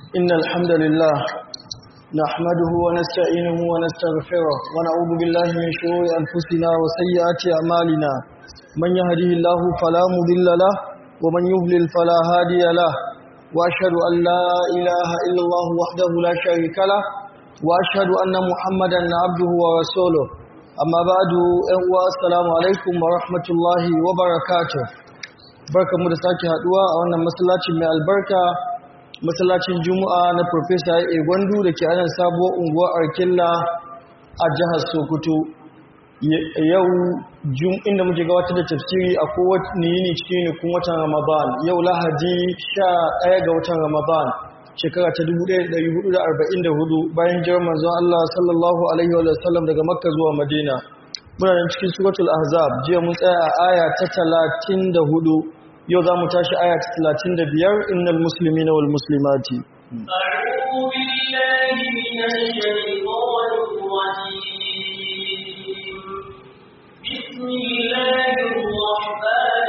إن الحمد لله نحمده ونستعينه ونستغفره ونعوذ بالله من شرور أنفسنا وسيئات أعمالنا من يهده الله فلا مضل له ومن يضلل فلا هادي له وأشهد أن لا إله إلا الله وحده لا شريك له وأشهد أن محمدا عبده ورسوله أما بعد السلام عليكم ورحمة الله وبركاته barkamu da sake haduwa a wannan masallacin mai albarka masallacin juma'a na professor A Gwandu da ke anan sabuwar unguwar Arkilla a jihar Sokoto yau inda muke gabatar da tafsiri a kowace yini cikin nukun watan Ramadan yau Lahadi 11 ga watan Ramadan shekara ta 1444 bayan jiran manzon Allah sallallahu alaihi wa sallam daga Makka zuwa Madina muna nan cikin suratul ahzab jiya mun tsaya a aya ta 34 yau za mu tashi aya ta 35 innal muslimina wal muslimati أعوذ بالله من الشيطان الرجيم بسم الله الرحمن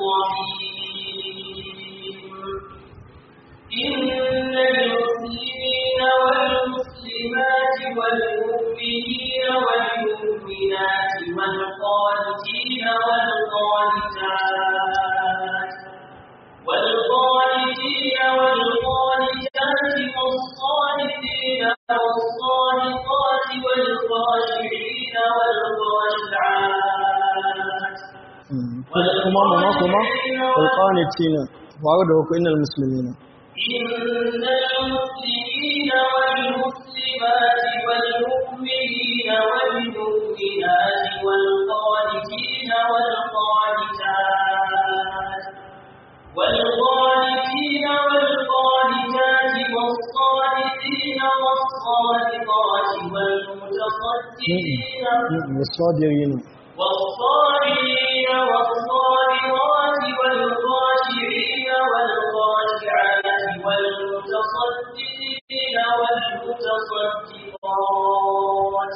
الرحيم إن المسلمين والمسلمات والمؤمنين والمؤمنات والقانتين والقانتات والقانتين والقانتات والصادقين والصادقات والخاشعين والخاشعات kuma mama kuma alqanitina wa da ku innal muslimina إن المسلمين والمسلمات والمؤمنين والمؤمنات والقانتين والقانتات والقانتين والقانتات والصادقين والصادقات والمتصدقين والصابرين والصابرين والصابرات والخاشعين والخاشعات والمتصدقين والمتصدقات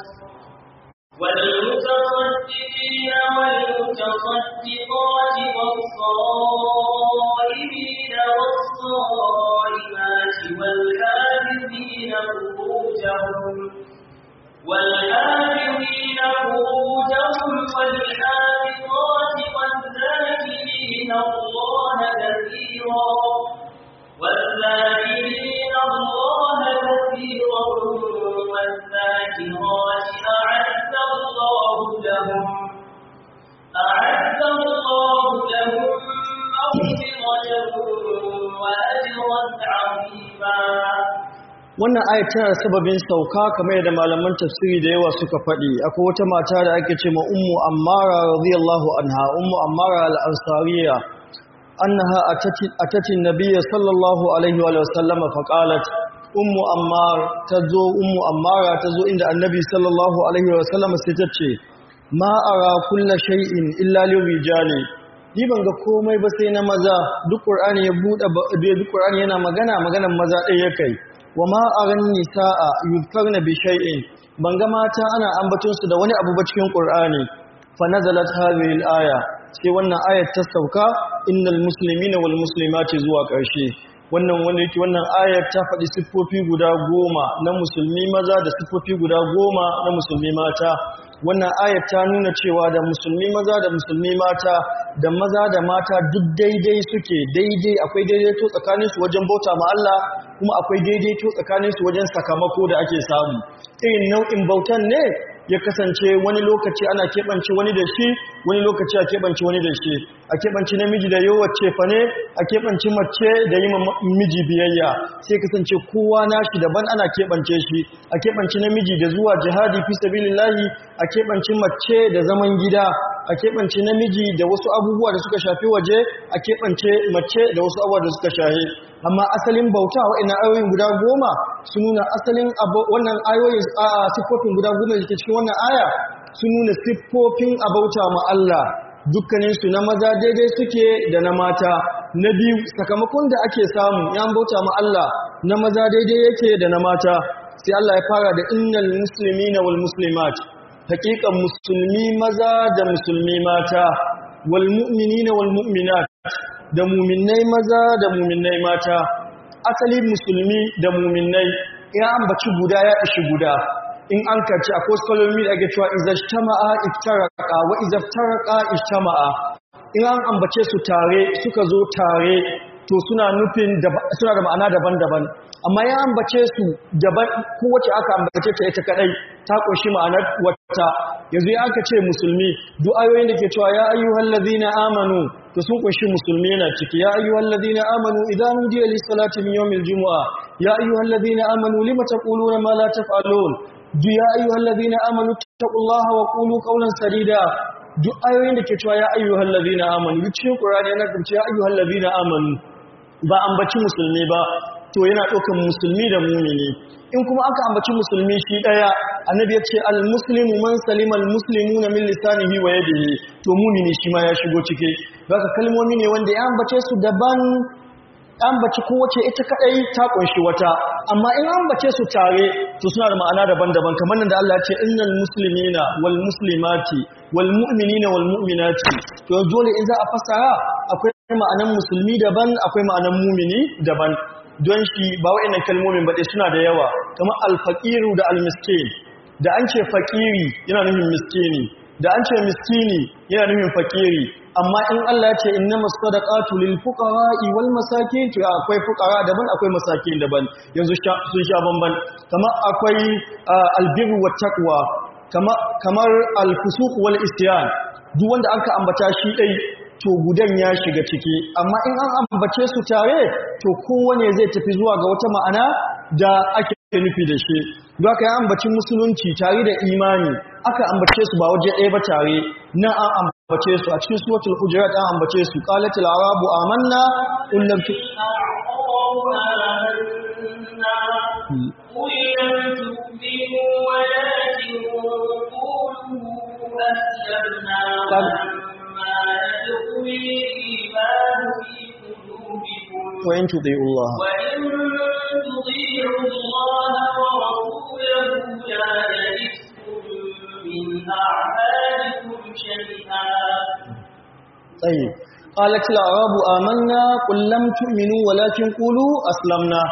والمتصدقين والمتصدقات والصائمين والصائمات والحافظين فروجهم والحافظين فروجهم والحافظات والذاكرين الله كثيرا والذاكرين الله كثيرا والذاكرات أعد الله لهم أعد الله لهم مغفرة وأجرا عظيما wannan ayat tana sababin sauka kamar yadda malaman tafsiri da yawa suka faɗi akwai wata mata da ake ce ma ummu ammara radiyallahu anha ummu ammara al-ansariya annaha atati atati nabiyya sallallahu alaihi wa sallama fa qalat ummu ammar tazo ummu ammara tazo inda annabi sallallahu alaihi wa sallama sai ta ce ma ara kullu shay'in illa lirijali ni ban ga komai ba sai na maza duk qur'ani ya bude duk qur'ani yana magana maganan maza ɗaya kai wa ma aran nisaa yuzkarna bi shay'in banga mata ana ambaton su da wani abu ba cikin qur'ani fa nazalat hadhihi al-aya sai wannan ayat ta sauka innal muslimina wal muslimati zuwa ƙarshe wannan wanda yake wannan ayat ta faɗi siffofi guda goma na musulmi maza da siffofi guda goma na musulmi mata wannan ayat ta nuna cewa da musulmi maza da musulmi mata da maza da mata duk daidai suke daidai akwai daidaito tsakaninsu wajen bauta ma Allah kuma akwai daidaito tsakaninsu wajen sakamako da ake samu irin nau'in bautan ne ya kasance wani lokaci ana keɓance wani da shi wani lokaci a keɓance wani da shi a keɓance namiji da yawace fa ne a keɓance mace da yi miji biyayya sai kasance kowa nashi daban ana keɓance shi a keɓance namiji da zuwa jihadi fi sabilillahi a keɓance mace da zaman gida a keɓance namiji da wasu abubuwa da suka shafi waje a keɓance mace da wasu abubuwa da suka shahi amma asalin bauta wa'annan ayoyin guda goma sun nuna asalin wannan ayoyin a siffofin guda goma da ke cikin wannan aya sun nuna siffofin abauta ma Allah dukkaninsu na maza daidai suke da na mata na biyu sakamakon da ake samu ya bauta ma Allah na maza daidai yake da na mata sai Allah ya fara da innal muslimina wal muslimat hakikan musulmi maza da musulmi mata wal mu'minina wal mu'minat da mu'minnai maza da mu'minnai mata asali musulmi da muminai in an baci guda ya ishi guda in an karci akwai skolomi da ake cewa izajtama'a iftaraka wa izaftaraka ijtama'a in an ambace su tare suka zo tare to suna nufin suna da ma'ana daban-daban amma ya ambace su daban kowace aka ambace ta ita kadai ta kunshi ma'anar wata yanzu ya aka ce musulmi duk ayoyin da ke cewa ya ayyuhal ladina amanu to sun kunshi musulmi yana ciki ya ayyuhal ladina amanu idan nudiya lis salati min yawmil jumu'a ya ayyuhal ladina amanu lima taquluna ma la taf'alun duk ya ayyuhal ladina amanu taqullaha wa qulu qawlan sadida duk ayoyin da ke cewa ya ayyuhal ladina amanu duk cikin qur'ani yana cewa ya ayyuhal ladina amanu ba ambaci musulmi ba to yana ɗaukan musulmi da mumini in kuma aka ambaci musulmi shi ɗaya annabi ya ce al-muslimu man salima al-muslimuna min lisanihi wa yadihi to mumini shi ma ya shigo ciki zaka kalmomi ne wanda ya ambace su daban ambaci kowace ita kadai ta kunshi wata amma in ambace su tare to suna da ma'ana daban-daban kamar nan da Allah ya ce innal muslimina wal muslimati wal mu'minina wal mu'minati to dole in za a fasara akwai ma'anan musulmi daban akwai ma'anan mumini daban don shi ba wa'annan kalmomin ba suna da yawa kamar alfaqiru da almiskin da an ce faqiri yana nufin miskini da an ce miskini yana nufin faqiri amma in Allah ya ce innamas sadaqatu lil fuqara'i wal masakin to akwai fuqara daban akwai masakin daban yanzu sun sha bamban kamar akwai albirru wat taqwa kamar alfusuq wal isyan duk wanda aka ambata shi dai to gudan ya shiga ciki amma in an ambace su tare to kowane zai tafi zuwa ga wata ma'ana da ake nufi da shi don aka yi ambacin musulunci tare da imani aka ambace su ba waje ɗaya ba tare nan an ambace su a cikin suratul hujurat an ambace su qalatil arabu amanna qul lam tu قل لم تؤمنوا ولكن قولوا أسلمنا ولما يدخل الإيمان في قلوبكم وإن تطيعوا الله وإن تطيعوا الله ورسوله لا يلدكم من أعمالكم شيئا طيب قالت الأعراب آمنا قل لم تؤمنوا ولكن قولوا أسلمنا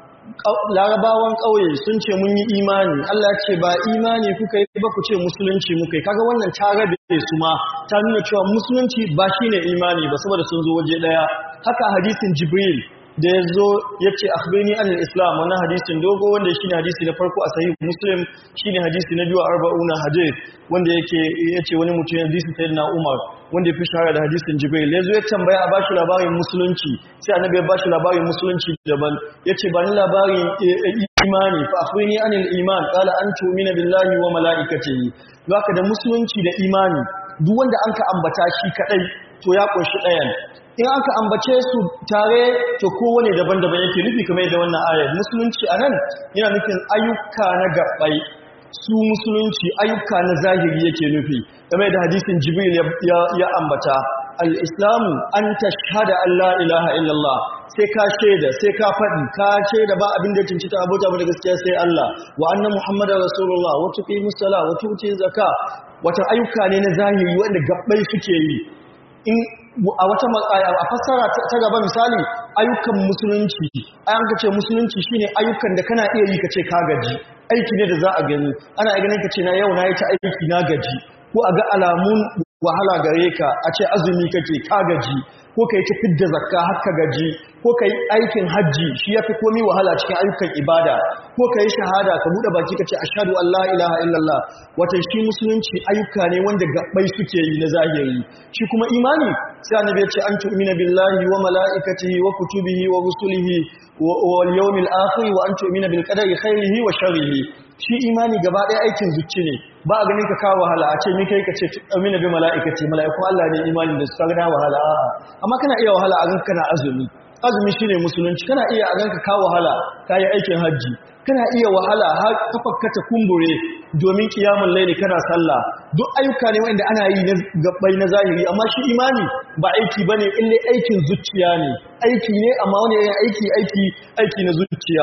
larabawan ƙauye sun ce mun yi imani Allah ce ba imani kuka yi ba ku ce musulunci muka yi kaga wannan ta rabe su ma ta nuna cewa musulunci ba shine imani ba saboda sun zo waje daya haka hadisin jibril da ya zo ya ce akhbirni anil islam wannan hadisin dogo wanda shine hadisi na farko a sahih muslim shine hadisi na biyu a arba'una hadith wanda yake yace wani mutum ya hadisi sayyidina umar wanda ya fi shahara da hadisin jibril ya zo ya tambaya a bashi labarin musulunci sai annabi ya bashi labarin musulunci daban yace ba ni labarin imani fa akhbirni anil iman qala an tu'mina billahi wa malaikatihi haka da musulunci da imani duk wanda anka ambata shi kadai to ya kunshi ɗayan in aka ambace su tare to kowane daban-daban yake nufi kamar yadda wannan ayar musulunci a nan yana nufin ayyuka na gabbai su musulunci ayyuka na zahiri yake nufi kamar yadda hadisin jibril ya ambata al-islamu an tashhada an la ilaha illallah sai ka shaida sai ka faɗi ka shaida ba abin da cincita abota ba da gaskiya sai Allah wa anna muhammadar rasulullah wa tuqimus sala wa tu'ti zakka wata ayyuka ne na zahiri wanda gabbai suke yi in a wata a fassara ta gaba misali ayyukan musulunci ayan kace musulunci shine ayyukan da kana iya yi kace ka gaji aiki ne da za a gani ana ganin kace na yau na yi ta aiki na gaji ko a ga alamun wahala gare ka a ce azumi kake ka gaji ko kai ta fidda zakka har ka gaji ko kai aikin hajji shi yafi komai wahala cikin ayyukan ibada ko kai shahada ka bude baki kace ashhadu an la ilaha illallah wata shi musulunci ayyuka ne wanda gabbai suke yi na zahiri shi kuma imani sai annabi ya ce an tu'mina billahi wa malaikatihi wa kutubihi wa rusulihi wal yawmil akhir wa an tu'mina bil qadari khairihi wa sharrihi shi imani gaba ɗaya aikin zuci ne ba a ganin ka kawo wahala a ce ni kai ka ce amina bi mala'ikati mala'ikun Allah ne imani da su ka gana wahala a'a amma kana iya wahala a ganka kana azumi azumi shine musulunci kana iya a ganka kawo wahala kayi aikin hajji kana iya wahala har kafarka ta kumbure domin kiyamun laili kana sallah duk ayyuka ne wanda ana yi na gabbai na zahiri amma shi imani ba aiki bane ille aikin zuciya ne aiki ne amma wani yayin aiki aiki aiki na zuciya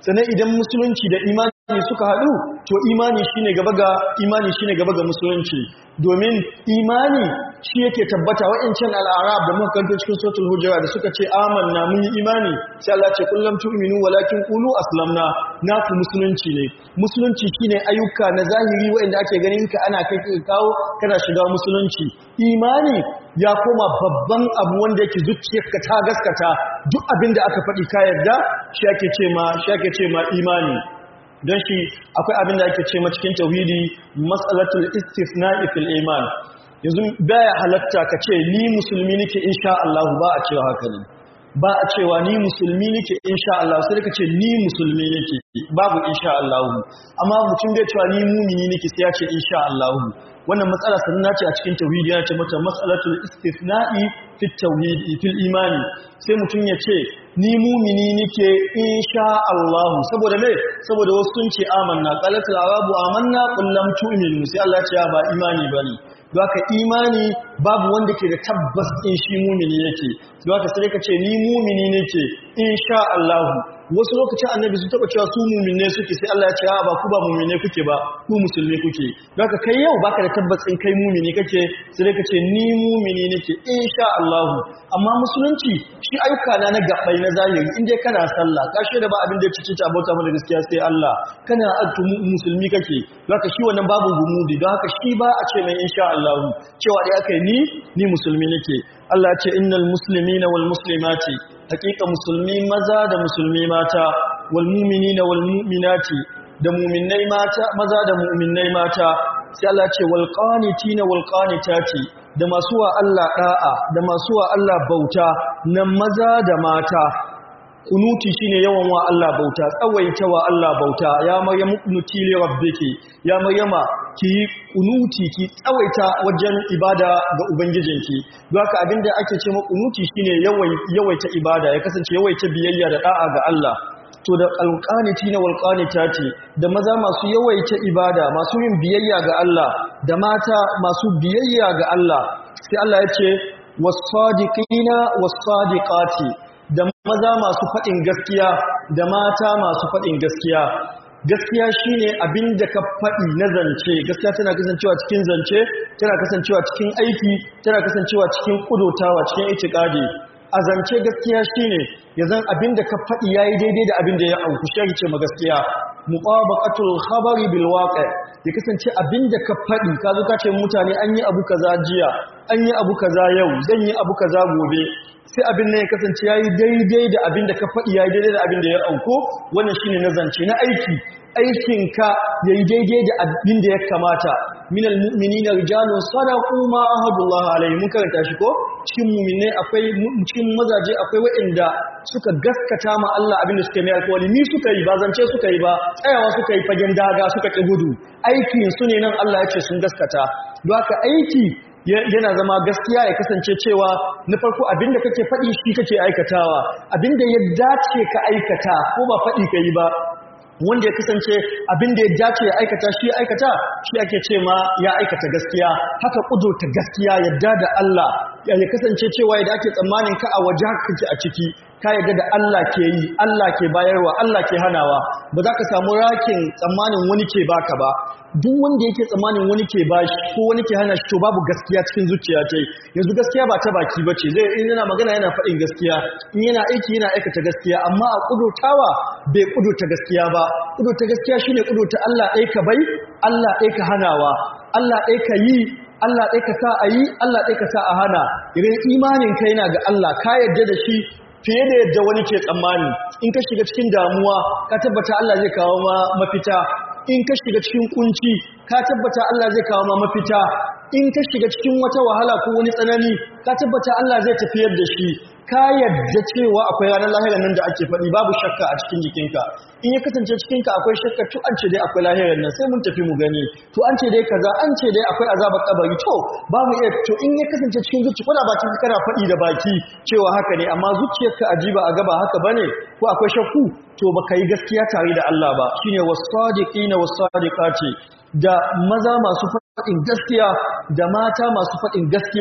sannan idan musulunci da imani suka haɗu to imani shine gaba ga imani shine gaba ga musulunci domin imani shi yake tabbata wa'ancan al'arab da muka kanto cikin suratul hujurat da suka ce amanna mun yi imani sai Allah ce kullum tu'minu walakin qulu aslamna naku musulunci ne musulunci shine ayyuka na zahiri wa'anda ake ganin ka ana kai kawo kana shiga musulunci imani ya koma babban abu wanda yake zuciyarka ta gaskata duk abin da aka faɗi ka yarda shi ake ce ma shi ake ce ma imani don shi akwai abin da ake ce ma cikin tauhidi mas'alatul istisna'i fil iman yanzu baya halatta ka ce ni musulmi nake insha Allah ba a cewa haka ne ba a cewa ni musulmi nake insha Allah sai ka ce ni musulmi nake babu insha Allah amma mutum bai cewa ni mumini nake sai ya ce insha Allah wannan matsala sannan ce a cikin tauhidi yana ce mata mas'alatul istisna'i fit tauhidi fil imani sai mutum ya ce ni mumini nake insha Allah saboda me saboda wasu sun ce amanna qalatul arabu amanna qul lam tu'minu sai Allah ya ce ba imani bane Doka imani babu wanda ke da tabbas in shi mumini yake. Doka sai ka ce ni mumini nake insha Allah. Wasu lokacin annabi sun taba cewa su mumine suke sai Allah ya ce ba ku ba mumine kuke ba ku musulmi kuke. Doka kai yau baka da tabbas in kai mumini kake sai ka ce ni mumini nake insha Allah. Amma musulunci shi ayyuka na na gabbai na zahiri in dai kana sallah ka shaida ba abin da ya cici ta bauta mana gaskiya sai Allah. Kana addu musulmi kake. Doka shi wannan babu gumudi don haka shi ba a ce mai insha Allah. Allah cewa dai aka yi ni ni musulmi nake Allah ya ce innal muslimina wal muslimati hakika musulmi maza da musulmi mata wal mu'minina wal mu'minati da mu'minnai mata maza da mu'minnai mata sai Allah ya ce wal qanitina wal qanitati da masu wa Allah da'a da masu wa Allah bauta na maza da mata kunuti shine yawan wa Allah bauta tsawaita wa Allah bauta ya maryamu kunuti li rabbiki ya maryama ki kunuti ki tsawaita wajen ibada ga ubangijinki don haka abinda ake ce kunuti shine yawaita ibada ya kasance yawaita biyayya da da'a ga Allah to da alqaniti na walqanitati da maza masu yawaita ibada masu yin biyayya ga Allah da mata masu biyayya ga Allah sai Allah ya ce was-sadiqina was-sadiqati da maza masu faɗin gaskiya da mata masu faɗin gaskiya gaskiya shine abin da ka faɗi na zance gaskiya tana kasancewa cikin zance tana kasancewa cikin aiki tana kasancewa cikin kudotawa cikin itikadi a zance gaskiya shine yanzu abin da ka faɗi yayi daidai da abin da ya auku shi ce ma gaskiya muqabaqatul khabari bil waqi ya kasance abin da ka faɗi ka zo ka ce mutane an yi abu kaza jiya an yi abu kaza yau zan yi abu kaza gobe sai abin nan ya kasance yayi daidai da abin da ka faɗi yayi daidai da abin da ya auko wannan shine na zance na aiki aikinka yayi daidai da abin da ya kamata minal mu'minina rijalun sadaqu ma ahadullah alaihi mun karanta shi ko cikin mu'minai akwai cikin mazaje akwai waɗanda suka gaskata ma Allah abin da suka yi alƙawari ni suka yi ba zance suka yi ba tsayawa suka yi fagen daga suka ƙi gudu aikin su ne nan Allah ya ce sun gaskata don haka aiki yana zama gaskiya ya kasance cewa na farko abinda kake faɗi shi kake aikatawa abinda ya dace ka aikata ko ba faɗi ka yi ba wanda ya kasance abinda ya dace ya aikata shi ya aikata shi ake ce ma ya aikata gaskiya haka kudurta gaskiya yadda da Allah ya kasance cewa yadda ake tsammanin ka a waje haka kake a ciki ka yadda da Allah ke yi Allah ke bayarwa Allah ke hanawa ba za ka samu rakin tsammanin wani ke baka ba duk wanda yake tsammanin wani ke bashi ko wani ke hana shi to babu gaskiya cikin zuciya ta yanzu gaskiya ba ta baki ba ce zai in yana magana yana faɗin gaskiya in yana aiki yana aikata gaskiya amma a kudurtawa bai kudurta gaskiya ba kudurta gaskiya shine kudurta Allah ɗaya ka bai Allah ɗaya ka hanawa Allah ɗaya ka yi Allah ɗaya ka sa a yi Allah ɗaya ka sa a hana idan imanin ka yana ga Allah ka yarda da shi fiye da yadda wani ke tsammani in ka shiga cikin damuwa ka tabbata Allah zai kawo ma mafita in ka shiga cikin kunci ka tabbata Allah zai kawo ma mafita in ka shiga cikin wata wahala ko wani tsanani ka tabbata Allah zai tafiyar da shi ka yadda cewa akwai ranar lahirar nan da ake faɗi babu shakka a cikin jikinka in ya kasance cikinka akwai shakka to an ce dai akwai lahirar nan sai mun tafi mu gani to an ce dai kaza an ce dai akwai azabar kabari to ba mu iya to in ya kasance cikin zuci ko da ba cikin kana faɗi da baki cewa haka ne amma zuciyarka ajiba a gaba haka bane ko akwai shakku to baka yi gaskiya tare da Allah ba shine was-sadiqina was-sadiqati da maza masu faɗin gaskiya da mata masu faɗin gaskiya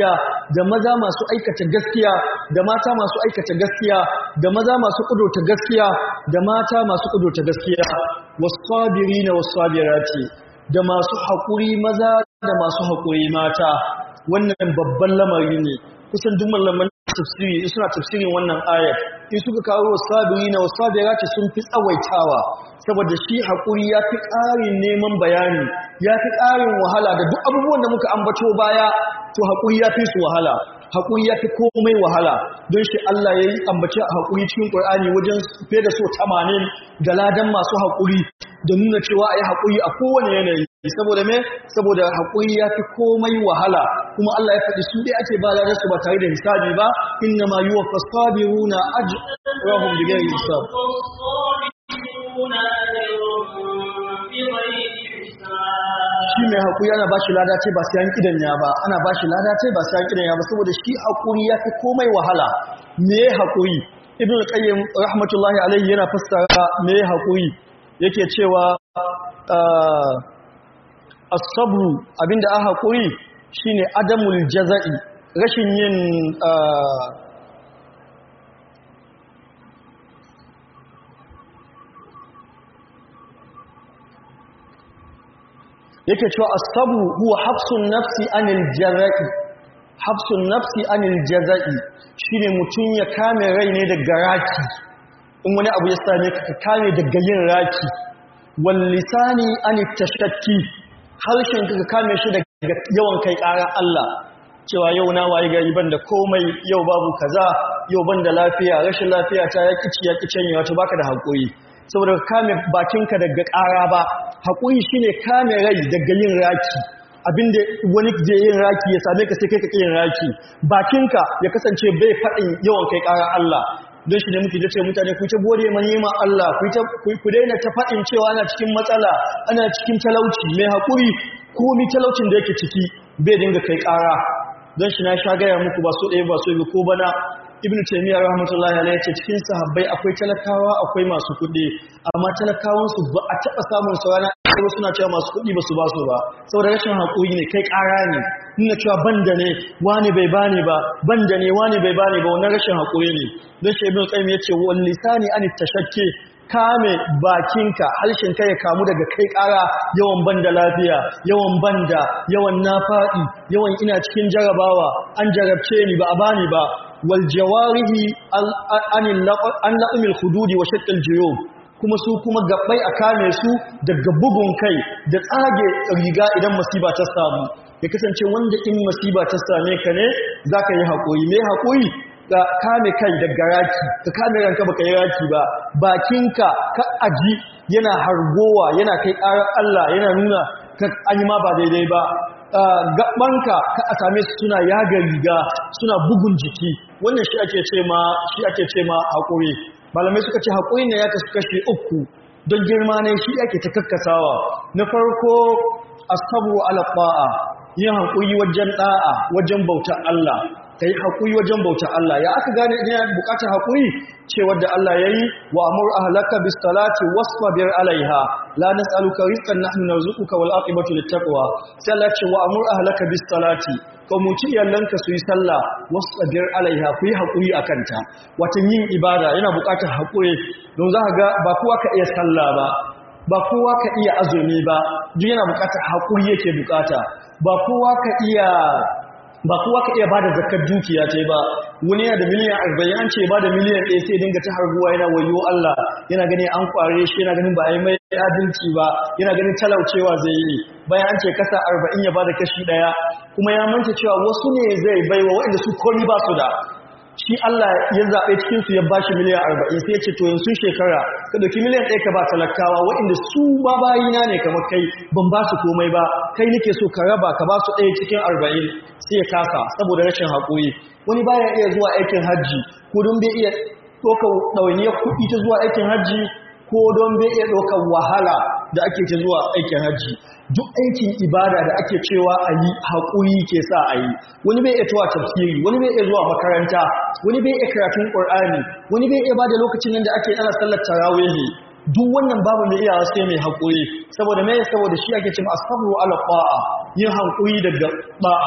da maza masu aikata gaskiya da mata masu aikata gaskiya da maza masu kudurta gaskiya da mata masu kudurta gaskiya was-sabirina was-sabirati da masu haƙuri maza da masu haƙuri mata wannan babban lamari ne kusan duk malaman tafsiri suna tafsirin wannan ayat in suka kawo wasabirina wasabirati sun fi tsawaitawa saboda shi haƙuri ya fi ƙarin neman bayani ya fi ƙarin wahala da duk abubuwan da muka ambato baya to haƙuri ya fi su wahala haƙuri ya fi komai wahala don shi Allah ya yi ambaci haƙuri cikin ƙur'ani wajen fiye da so tamanin da ladan masu haƙuri da nuna cewa a yi haƙuri a kowane yanayi saboda me saboda haƙuri ya fi komai wahala kuma Allah ya faɗi su dai ake ba ladan su ba tare da hisabi ba inna ma yuwa fasabiruna ajrahum bighairi hisab والصابرون أجرهم بغير حساب shi mai haƙuri ana ba shi lada ce ba sai an kidanya ba ana ba shi lada ce ba sai an kidanya ba saboda shi haƙuri ya fi komai wahala me haƙuri ibn qayyim rahmatullahi alayhi yana fassara me haƙuri yake cewa ah, as-sabru abinda a haƙuri shine adamul jaza'i rashin yin ah, yake cewa as-sabru huwa hafsun nafsi anil jaza'i hafsun nafsi anil jaza'i shine mutun ya kame rai ne daga raki in wani abu ya same ka ka kame daga yin raki wal lisani anit tashakki harshen ka ka kame shi daga yawan kai ƙara Allah cewa yau na waye gari ban da komai yau babu kaza yau ban da lafiya rashin lafiya ta ya kici ya kicen wato baka da hakuri saboda ka kame bakinka daga ƙara ba haƙuri shine kame rai daga yin raki abinda wani je yin raki ya same ka sai kai ka yin raki bakinka ya kasance bai faɗin yawan kai ƙara Allah don shi ne muke da ce mutane ku ta gode ma nema Allah ku ta ku daina ta faɗin cewa ana cikin matsala ana cikin talauci mai haƙuri ko mi talaucin da yake ciki bai dinga kai ƙara don shi na sha gaya muku ba so ɗaya ba so biyu ko bana ibn taymiyyah rahmatullahi alayhi ce cikin sahabbai akwai talakawa akwai masu kuɗi amma talakawan su ba a taɓa samun su rana ko suna cewa masu kuɗi ba su ba su ba saboda rashin haƙuri ne kai ƙara ne nuna cewa banda ne wani bai bani ba banda ne wani bai bani ba wannan rashin haƙuri ne don shi ibn qayyim yace wal lisani an tashakke kame bakinka harshenka ya kamu daga kai ƙara yawan banda lafiya yawan banda yawan nafa'i yawan ina cikin jarabawa an jarabce ni ba a bani ba wal jawarihi an la'umil hududi wa shaqqal juyub kuma su kuma gabbai a kame su daga bugun kai da tsage riga idan masiba ta samu ya kasance wanda in masiba ta same ka ne zaka yi haƙuri me haƙuri ka kame kai daga raki ka kame ranka baka yi raki ba bakinka ka aji yana hargowa yana kai ƙarar Allah yana nuna ka an yi ma ba daidai ba gabanka ka a same su suna yaga riga suna bugun jiki wannan shi ake ce ma shi ake ce ma haƙuri malamai suka ce haƙuri ne ya kasu kashe uku don girma ne shi ake ta kakkasawa na farko asabu ala ta'a yin haƙuri wajen ɗa'a wajen bautar Allah ka yi haƙuri wajen bautar Allah ya aka gane ina buƙatar haƙuri ce wadda Allah ya yi wa amur ahlaka bis salati wasbir alaiha la nas'aluka rizqan nahnu narzuquka wal aqibatu lit taqwa sai Allah ce wa amur ahlaka bis salati ka muci iyalanka su yi sallah wasbir alaiha ku yi haƙuri akan ta wata yin ibada yana buƙatar haƙuri don za ka ga ba kowa ka iya sallah ba ba kowa ka iya azumi ba duk yana buƙatar haƙuri yake buƙata ba kowa ka iya ba kowa ka iya bada zakar dukiya ce ba wani yana da miliyan arba'in an ce ba da miliyan ɗaya sai dinga ta harguwa yana wayo Allah yana ganin an kware shi yana ganin ba a yi mai adalci ba yana ganin talaucewa zai yi bayan an ce kasa arba'in ya bada kashi ɗaya kuma ya manta cewa wasu ne zai baiwa waɗanda su komi ba su da shi Allah ya zaɓe cikinsu ya ba shi miliyan arba'in sai ya ce to yanzu shekara ka ɗauki miliyan ɗaya ka ba talakawa waɗanda su ba bayina ne kamar kai ban ba su komai ba kai nake so ka raba ka ba su ɗaya cikin arba'in sai ya kasa saboda rashin haƙuri wani baya iya zuwa aikin hajji ko don bai iya ɗaukar ɗawainiyar kuɗi ta zuwa aikin hajji ko don bai iya ɗaukar wahala da ake ta zuwa aikin hajji duk aikin ibada da ake cewa a yi haƙuri ke sa a yi wani bai iya tuwa tafsiri wani bai iya zuwa makaranta wani bai iya karatun ƙur'ani wani bai iya ba da lokacin nan da ake ana sallar tarawihi duk wannan babu mai iyawa sai mai haƙuri saboda mai saboda shi ake cewa asabru ala qa'a yin haƙuri daga ba'a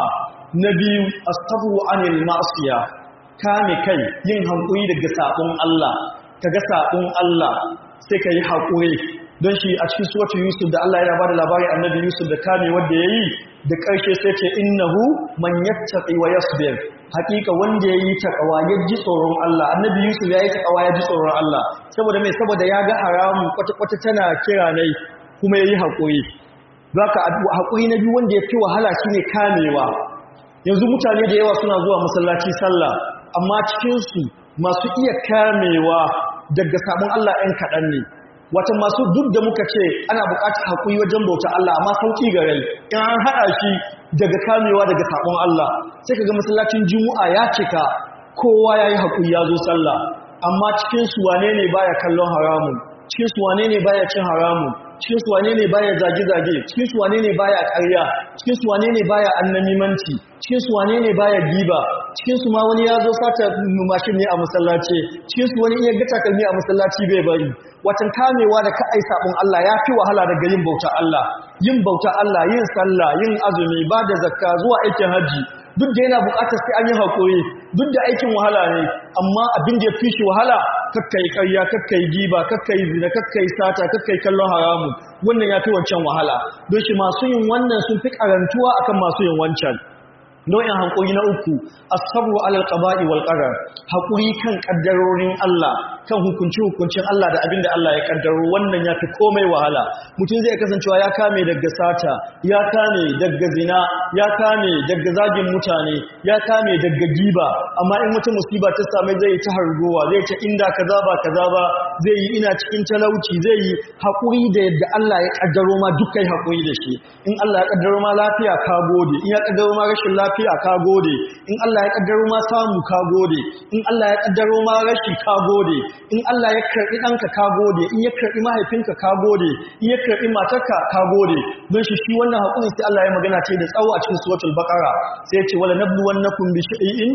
na biyu astabu anil ma'siya kame kai yin hankuri daga sabon Allah kaga sabon Allah sai kai hakuri don shi a cikin suratul yusuf da Allah ya bada labarin annabi yusuf da kame wanda yayi da ƙarshe sai ce innahu man yattaqi wa yasbir hakika wanda yayi takawa ya ji tsoron Allah annabi yusuf yayi takawa ya ji tsoron Allah saboda mai saboda ya ga haramu kwata-kwata tana kira nai kuma yayi hakuri zaka hakuri na biyu wanda ya fi wahala shine kamewa yanzu mutane da yawa suna zuwa masallaci sallah amma cikin su masu iya kamewa daga sabon Allah ɗan kaɗan ne wata masu duk da muka ce ana buƙatar haƙuri wajen bauta Allah amma sauƙi ga rai in an haɗa shi daga kamewa daga sabon Allah sai ka ga masallacin juma'a ya cika kowa ya yi haƙuri ya zo sallah amma cikin su wane ne baya kallon haramun cikin su wane ne baya cin haramun cikin su wane ne baya zage-zage cikin su wane ne baya ƙarya cikin su wane ne baya annamimanci cikin su wane ne baya giba cikin su ma wani ya zo sata mashin ne a masallaci cikin su wani iya ga takalmi a masallaci bai bari watan kamewa da ka'ai sabon Allah ya fi wahala daga yin bauta Allah yin bauta Allah yin sallah yin azumi ba da zakka zuwa aikin haji duk da yana buƙatar sai an yi haƙuri duk da aikin wahala ne amma abin da ya fi shi wahala kakkai ƙarya kakkai giba kakkai zina kakkai sata kakkai kallon haramun wannan ya fi wancan wahala don shi masu yin wannan sun fi karantuwa akan masu yin wancan nau'in haƙuri na uku asabru alal qaba'i wal qadar haƙuri kan kaddarorin Allah kan hukunci hukuncin Allah da abinda Allah ya kaddaro wannan ya fi komai wahala mutum zai kasancewa ya kame daga sata ya kame daga zina ya kame daga zagin mutane ya kame daga giba amma in wata musiba ta same zai ta hargowa zai ta inda kaza ba kaza ba zai yi ina cikin talauci zai yi haƙuri da yadda Allah ya kaddaro ma dukkan haƙuri da shi in Allah ya kaddaro ma lafiya ka gode in ya kaddaro ma rashin lafiya ka gode in Allah ya kaddaro ma samu ka gode in Allah ya kaddaro ma rashi ka gode in Allah ya karbi ɗanka ka gode in ya karbi mahaifinka ka gode in ya karbi matarka ka gode don shi shi wannan haƙuri sai Allah ya magana ce da tsawo a cikin suratul baqara sai ya ce wala nabluwannakum bi shay'in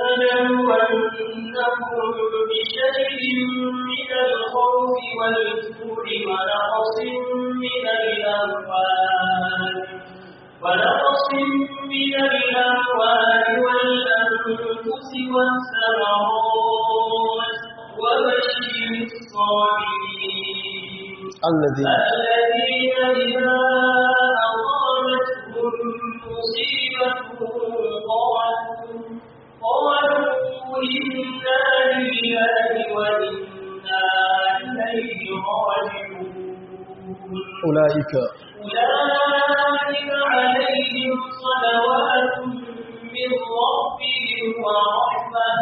ولنبلونكم بشيء من الخوف والجوع ونقص من الأموال ونقص من الأموال والأنفس والثمرات وبشر الصابرين الذي الذين إذا أصابتهم مصيبة قالوا قالوا إنا لله وإنا إليه راجعون أولئك أولئك عليهم صلوات من ربهم ورحمة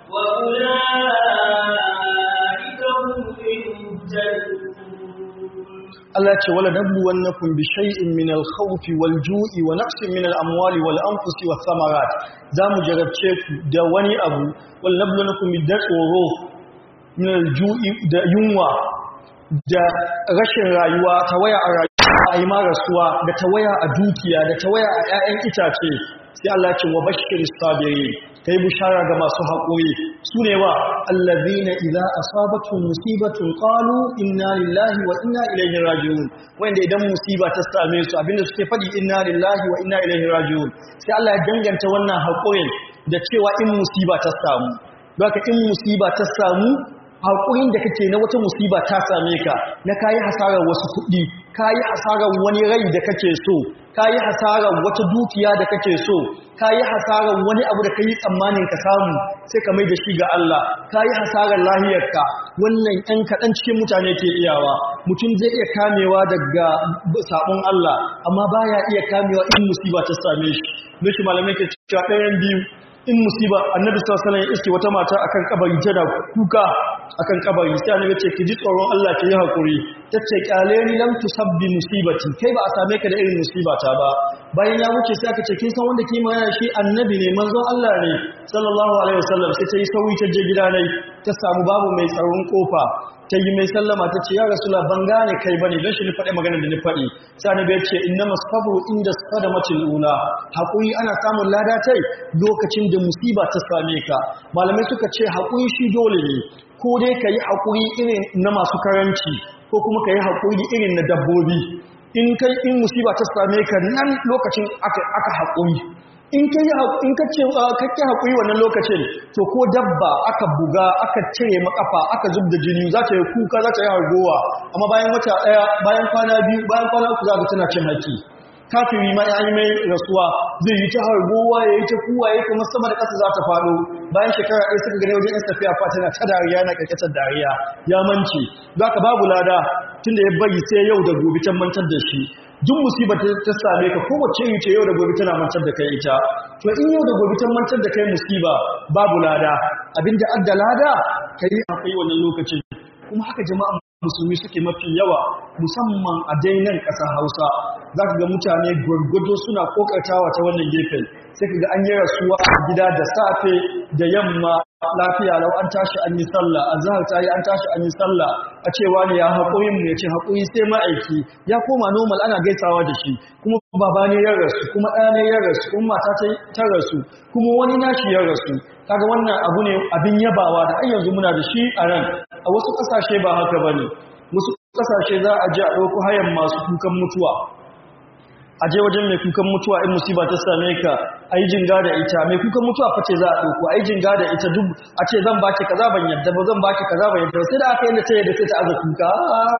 وأولئك هم المهتدون Allah ce wala nabluwannakum bi shay'in min al-khawfi wal-ju'i wa naqsin min al-amwali wal-anfusi wath-thamarat zamu jarabce ku da wani abu wal nabluwannakum bi tsoro min al-ju'i da yunwa da rashin rayuwa tawaya a rayuwa ai ma rasuwa da tawaya a dukiya da tawaya a 'ya'yan itace sai Allah ce wa bashiris sabirin kai bushara ga masu haƙuri su ne wa allazina idza asabatuhum musibatun qalu inna lillahi wa inna ilaihi raji'un wanda idan musiba ta same su abinda suke faɗi inna lillahi wa inna ilaihi raji'un sai Allah ya danganta wannan haƙurin da cewa in musiba ta samu baka in musiba ta samu haƙurin da kake na wata musiba ta same ka na kayi hasarar wasu kuɗi kayi hasarar wani rai da kake so kayi hasarar wata dukiya da kake so kayi hasarar wani abu da kai tsammanin ka samu sai ka mai da shi ga Allah kayi hasarar lahiyarka wannan ɗan kaɗan cikin mutane ke iyawa mutum zai iya kamewa daga sabon Allah amma baya iya kamewa in musiba ta same shi don shi malamai ke cewa ɗayan biyu in musiba annabi sallallahu alaihi wasallam ya iske wata mata akan kabari tana kuka akan kabari sai annabi ce ki ji tsoron Allah ki yi hakuri tace kyale ni lam tusabbi musibati kai ba a same ka da irin musibata ba bayan ya wuce sai aka ce kin san wanda ke magana shi annabi ne manzon Allah ne sallallahu alaihi wasallam sai ta yi sauri ta je gida ne ta samu babu mai tsaron kofa ta yi mai sallama ta ce ya rasula ban gane kai bane don shi ni faɗi maganar da ni faɗi sai annabi ya ce innamas sabru inda sadamatil ula hakuri ana samun lada tai lokacin da musiba ta same ka malamai suka ce hakuri shi dole ne ko dai ka yi hakuri irin na masu karanci ko kuma ka yi hakuri irin na dabbobi in kai in musiba ta same ka nan lokacin aka aka hakuri in ka yi in ka ce kake hakuri wannan lokacin to ko dabba aka buga aka cire makafa aka zub da jini za ta yi kuka za ta yi hargowa amma bayan wata daya bayan kwana biyu bayan kwana uku za ka tana cin haki kafiri ma ya yi mai rasuwa zai yi ta hargowa ya yi ta kuwa ya kuma sama da ƙasa za ta faɗo bayan shekara ɗaya suka gane wajen yan tafiya fata na ta dariya na ƙarƙatar dariya ya mance za ka babu lada tunda ya bari sai yau da gobe can mantar da shi duk musiba ta same ka kowace yi ce yau da gobe tana mantar da kai ita to in yau da gobe ta mantar da kai musiba babu lada abinda adda lada ka yi akwai wannan lokacin kuma haka jama'a musulmi suke mafi yawa musamman a dainan ƙasar hausa za ka ga mutane gwargwado suna kokartawa ta wannan gefen sai ka ga an yi rasuwa a gida da safe da yamma lafiya lau an tashi an yi sallah a zahar ta yi an tashi an yi sallah a cewa ne ya haƙoyin mu ya ce haƙoyi sai ma'aiki ya koma normal ana gaisawa da shi kuma baba ne ya rasu kuma ɗaya ne ya rasu kuma mata ta rasu kuma wani nashi ya rasu kaga wannan abu ne abin yabawa da har yanzu muna da shi a ran a wasu ƙasashe ba haka bane wasu ƙasashe za a je a ɗauko hayan masu kukan mutuwa a je wajen mai kukan mutuwa in musiba ta same ka a yi jinga da ita mai kukan mutuwa face za a ɗauko a yi jinga da ita duk a ce zan baki kaza ban yadda ba zan baki kaza ban yadda ba sai da aka yadda ta yadda sai ta aza kuka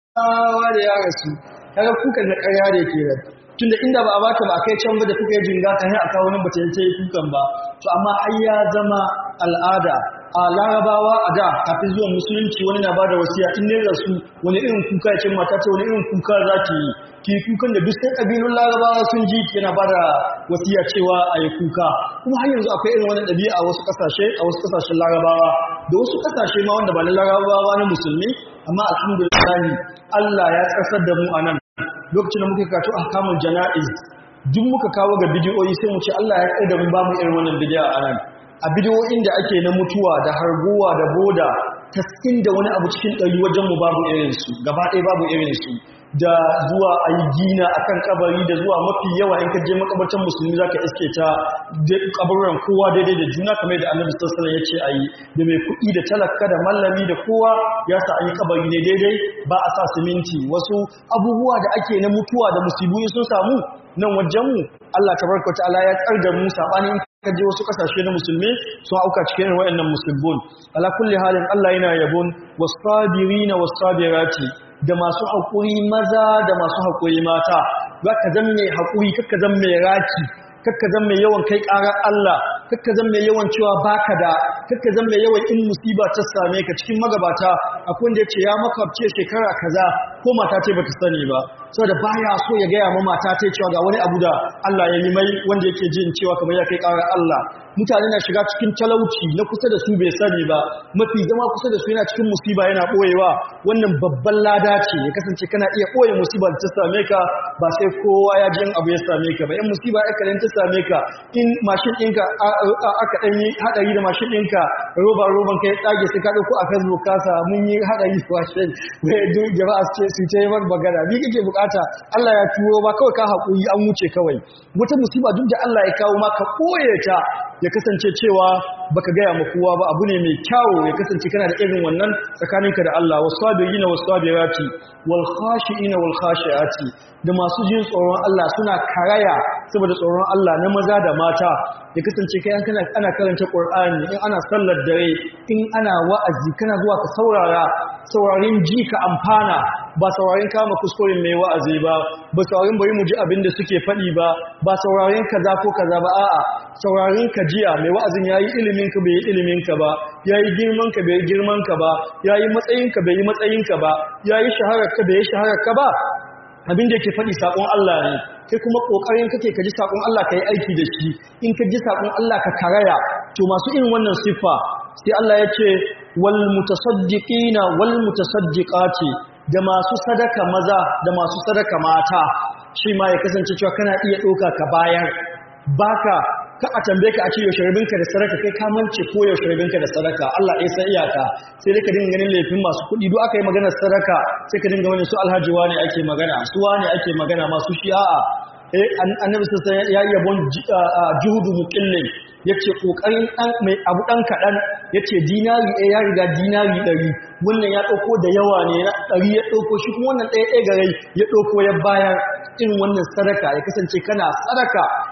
wa da ya rasu kaga kukan na ƙarya da ke ran tunda inda ba a baka ba a kai can ba da kuka yi jinga kan yi a kawo wani bata yi kukan ba to amma ai ya zama al'ada a larabawa a da kafin zuwan musulunci wani na bada wasiya in ne rasu wani irin kuka ya ce mata ce wani irin kuka za ki yi ki kukan da duk sai kabilun larabawa sun ji yana bada wasiya cewa a yi kuka kuma har yanzu akwai irin wani ɗabi'a a wasu ƙasashe a wasu ƙasashen larabawa da wasu ƙasashe ma wanda ba na larabawa na musulmi amma alhamdulillah Allah ya tsasar da mu a nan lokacin da muka kato ahkamul jana'iz duk muka kawo ga bidiyoyi sai mu ce Allah ya kai da mu ba mu irin wannan bidiyo a nan a bidiyoyin da ake na mutuwa da harguwa da boda taskin da wani abu cikin ɗari wajen mu babu irinsu gaba ɗaya babu irinsu da zuwa a yi gina a kan kabari da zuwa mafi yawa in ka je makabartan musulmi za ka iske ta kabaruran kowa daidai da juna kamar da annabi sassanar ya ce a yi da mai kuɗi da talaka da mallami da kowa ya sa an yi kabari ne daidai ba a sa siminti wasu abubuwa da ake na mutuwa da musibu sun samu nan wajenmu Allah tabaraka ta'ala ya tsar da mu sabanin ka je wasu kasashe na musulmi sun auka cikin wayannan musulmun ala kulli halin Allah yana yabon wasabirina wasabirati da masu haƙuri maza da masu haƙuri mata za ka zan mai haƙuri kakka zan mai raki kakka zan mai yawan kai ƙarar Allah kakka zan mai yawan cewa baka da kakka zan mai yawan in musiba ta same ka cikin magabata akwai wanda ya ce ya makwabce shekara kaza ko mata ce bata sani ba saboda baya so ya gaya ma mata ta cewa ga wani abu da Allah ya yi mai wanda yake jin cewa kamar ya kai ƙarar Allah mutane na shiga cikin talauci na kusa da su bai sani ba mafi zama kusa da su yana cikin musiba yana ɓoyewa wannan babban lada ce ya kasance kana iya ɓoye musiba da ta same ka ba sai kowa ya ji abu ya same ka ba in musiba ya kalin ta same ka in mashin ɗinka aka ɗan yi haɗari da mashin ɗinka roba roban ka ya tsage sai ka ɗauko a facebook kasa mun yi haɗari mashin wai duk jama'a su ce su ta yi magana ni kake bukata Allah ya turo ba kawai ka haƙuri an wuce kawai wata musiba duk da Allah ya kawo ma ka ɓoye ta ya kasance cewa baka gaya ma kowa ba abu ne mai kyawo ya kasance kana da irin wannan tsakaninka da Allah wasabirina wasabirati wal khashiina wal khashiati da masu jin tsoron Allah suna karaya saboda tsoron Allah na maza da mata ya kasance kai kana ana karanta Qur'ani in ana sallar dare in ana wa'azi kana zuwa ka saurara saurarin ji ka amfana ba saurarin kama kuskuren mai wa'azi ba ba saurarin bari mu ji abin da suke faɗi ba ba saurarin kaza ko kaza ba a'a saurarin ka jiya mai wa'azin yayi ilimin ka bai yi ilimin ka ba yayi girman ka bai yi girman ka ba yayi matsayin ka bai yi matsayin ka ba yayi shaharar ka bai yi shaharar ka ba abin da yake faɗi saƙon Allah ne kai kuma ƙoƙarin kake ka ji saƙon Allah ka yi aiki da shi in ka ji saƙon Allah ka karaya to masu irin wannan siffa sai Allah ya ce wal mutasaddiqina wal mutasaddiqati da masu sadaka maza da masu sadaka mata shi ma ya kasance cewa kana iya ɗauka ka bayar baka ka a tambaye ka a ce yaushe rabinka da sadaka kai ka mance ko yaushe rabinka da sadaka Allah ɗaya sai iyaka sai dai ka dinga ganin laifin masu kuɗi duk aka yi maganar sadaka sai ka dinga wani su alhaji ne ake magana su wane ake magana masu shi'a eh annabi sallallahu alaihi ya yi yabon juhudu muqillin yace kokarin dan mai abu dan kadan yace dinari ɗaya ya riga dinari ɗari wannan ya ɗauko da yawa ne na ɗari ya ɗauko shi kuma wannan ɗaya ɗaya gare ya ɗauko ya bayar irin wannan sadaka ya kasance kana sadaka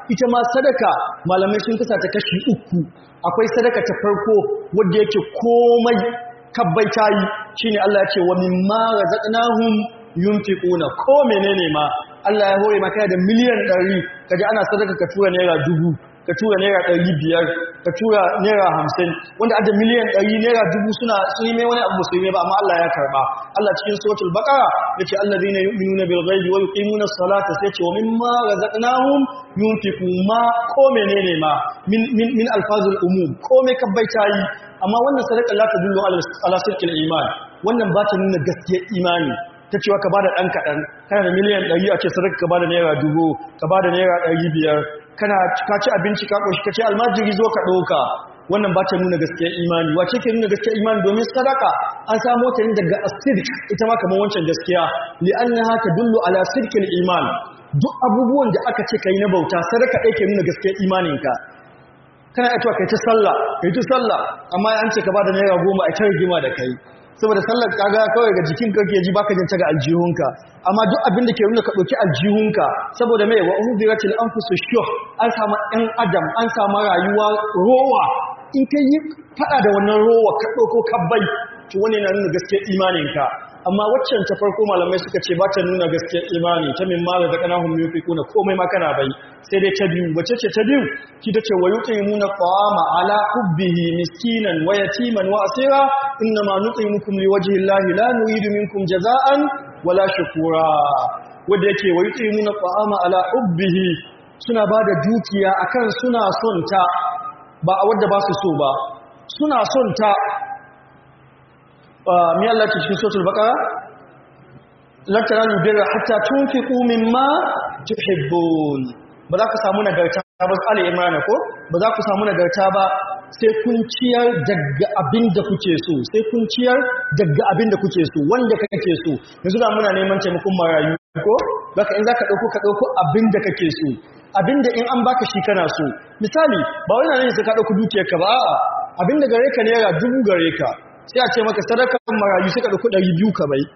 ita ma sadaka malamai sun kasa ta kashi uku akwai sadaka ta farko wadda yake komai kabbai tayi shine Allah ya ce wa mimma razaqnahum yunfiquna ko menene ma Allah ya hore maka da miliyan 100 kaje ana sadaka ka tura naira dubu ka tura naira ɗari biyar ka tura naira hamsin wanda adda miliyan ɗari naira dubu suna sun yi mai wani abu musulmi ba amma Allah ya karɓa Allah cikin suratul baqara yace allazina yu'minuna bil ghaibi wa yuqimuna as-salata sai ce wa mimma razaqnahum yunfiqu ma ko menene ma min min min alfazul umum ko me kabbaita yi amma wannan sadaka la tadullu ala ala sirkil iman wannan ba ta nuna gaskiyar imani ta cewa ka bada ɗan kaɗan kana da miliyan ɗari a ce sadaka ka bada naira dubu ka bada naira ɗari biyar kana ka ci abinci ka ƙoshi ka ce almajiri zo ka ɗauka wannan ba ta nuna gaskiyar imani wace ke nuna gaskiyar imani domin sadaka an samo ta ne daga asidik ita ma kamar wancan gaskiya li'annaha tadullu ala sirkil iman duk abubuwan da aka ce kai na bauta sadaka ɗaya ke nuna gaskiyar imaninka kana aitowa kai ta sallah kai ta sallah amma an ce ka bada naira goma a ta rigima da kai saboda sallar kaga kawai ga jikin ka ke ji baka jin ta ga aljihunka amma duk abin da ke nuna ka dauki aljihunka saboda mai wa uhudiratil anfusu shuh an samu ɗan adam an samu rayuwa rowa in ka yi fada da wannan rowa ka dauko kabbai to wani na nuna gaskiyar imaninka amma waccan ta farko malamai suka ce ba ta nuna gaskiyar imani ta min mala da kanahum yunfiquna komai ma kana bai sai dai ta biyu wace ce ta biyu ki ta ce wa yuqimuna qama ala hubbihi miskinan wa yatiman wa asira inma nutimukum liwajhi llahi la nuridu minkum jazaan wala shukura wanda yake wa yuqimuna qama ala hubbihi suna bada dukiya akan suna son ta ba a wadda ba su so ba suna son ta mi Allah ce cikin suratul baqara lan tanalu birra hatta tunfiqu mimma tuhibbun ba za ku samu nagarta ba Ali Imran ko ba za ku samu nagarta ba sai kun ciyar daga abin da kuke so sai kun ciyar daga abin da kuke so wanda kake so yanzu da muna neman taimakon marayu ko baka in zaka dauko ka dauko abin da kake so abin da in an baka shi kana so misali ba wai na ne sai ka dauko dukiyarka ba a'a abin da gare ka naira dubu gare ka sai a ce maka sadakan marayu suka ɗauki ɗari biyu ka bai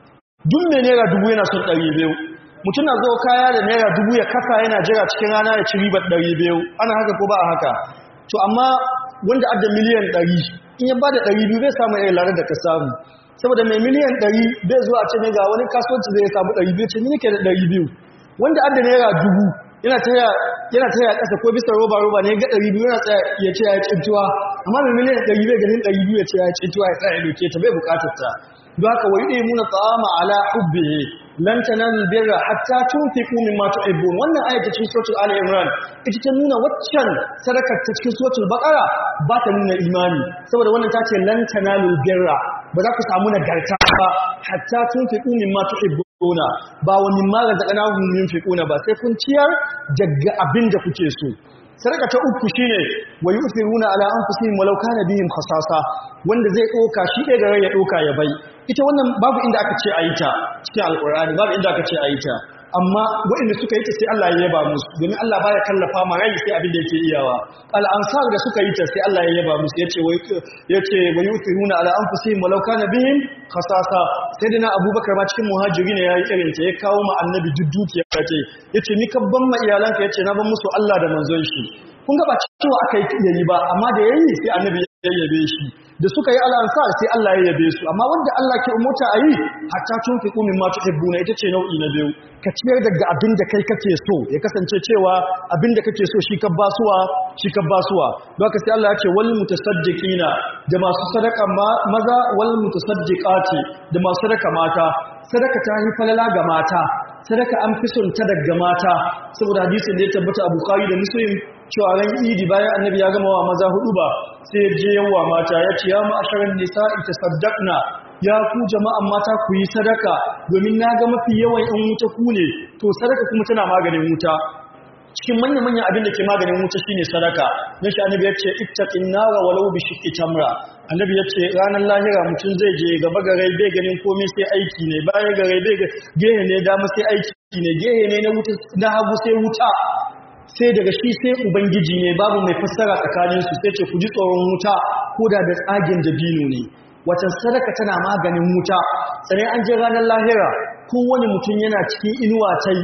duk mai naira dubu yana son ɗari biyu mutum na zo kaya da naira dubu ya kasa yana jira cikin rana ya ci ribar ɗari biyu ana haka ko ba a haka to amma wanda adda miliyan ɗari in ya ba da ɗari biyu bai samu irin larar da ka samu saboda mai miliyan ɗari bai zuwa ce ne ga wani kasuwanci zai samu ɗari biyu ce ni nake da ɗari biyu wanda adda naira dubu yana taya yana taya ƙasa ko bisa roba roba ne ga ɗari biyu yana tsaya ya ce ya cintuwa amma mai miliyan ɗari bai ganin ɗari biyu ya ce ya cintuwa ya tsaya ya doke ta bai buƙatar ta don haka wa yuɗe muna ta'ama ala hubbihi lan tanalu birra hatta tunfiqu mimma tuhibbun wannan ayatu cikin suratul ali imran ita ta nuna waccan sadakar ta cikin suratul baqara ba ta nuna imani saboda wannan ta ce lan tanalu birra ba za ku samu nagarta ba hatta tunfiqu mimma tuhibbuna ba wa mimma razaqnahum yunfiquna ba sai kun ciyar daga abin da kuke so sadaka ta uku shine wa yusiruna ala anfusihim walau kana bihim khasasa wanda zai doka shi ɗaya gare ya doka ya bai ita wannan babu inda aka ce ayi ta cikin alqur'ani babu inda aka ce ayi ta amma waɗanda suka yi ta sai Allah ya yaba musu domin Allah baya kallafa ma rai sai abin da yake iyawa al ansar da suka yi ta sai Allah ya yaba musu yace wai yace wa yusiruna ala anfusihim walau kana bihim khasasa sai dina abubakar ma cikin muhajirin ya yi irin ta ya kawo ma annabi duk dukiya ce yace ni kabban ma iyalanka yace na ban musu Allah da manzon shi kun ga ba cewa aka yi yayi ba amma da yayi sai annabi ya yabe shi da suka yi al'ansar sai Allah ya yabe su amma wanda Allah ke umurta a yi hatta tun fi kumin ma tuhibbuna ita ce nau'i na biyu ka ciyar daga abin da kai kake so ya kasance cewa abin da kake so shi ka basuwa shi ka basuwa don haka sai Allah ya ce wal mutasaddiqina da masu sadaka maza wal mutasaddiqati da masu sadaka mata sadaka ta yi falala ga mata sadaka an fi son ta daga mata saboda hadisin da ya tabbata a Bukhari da Muslim cewa ran Idi bayan Annabi ya gama wa maza hudu ba sai ya je yawa mata ya ce ya ma'asharan nisa'i tasaddaqna ya ku jama'an mata ku yi sadaka domin na ga mafi yawan in wuta ku ne to sadaka kuma tana maganin wuta cikin manya-manyan abin da ke maganin wuta shine sadaka na shi annabi ya ce ittaqin nara walau bi shiqqi tamra annabi ya ce ranar lahira mutum zai je gaba gare bai ganin komai sai aiki ne baya gare bai gehe ne dama sai aiki ne gehe ne na wuta na hagu sai wuta sai daga shi sai ubangiji ne babu mai fassara tsakaninsu sai ce ku ji tsoron wuta ko da da tsagen dabino ne wata sadaka tana maganin wuta sannan an je ranar lahira kowane mutum yana cikin inuwa tai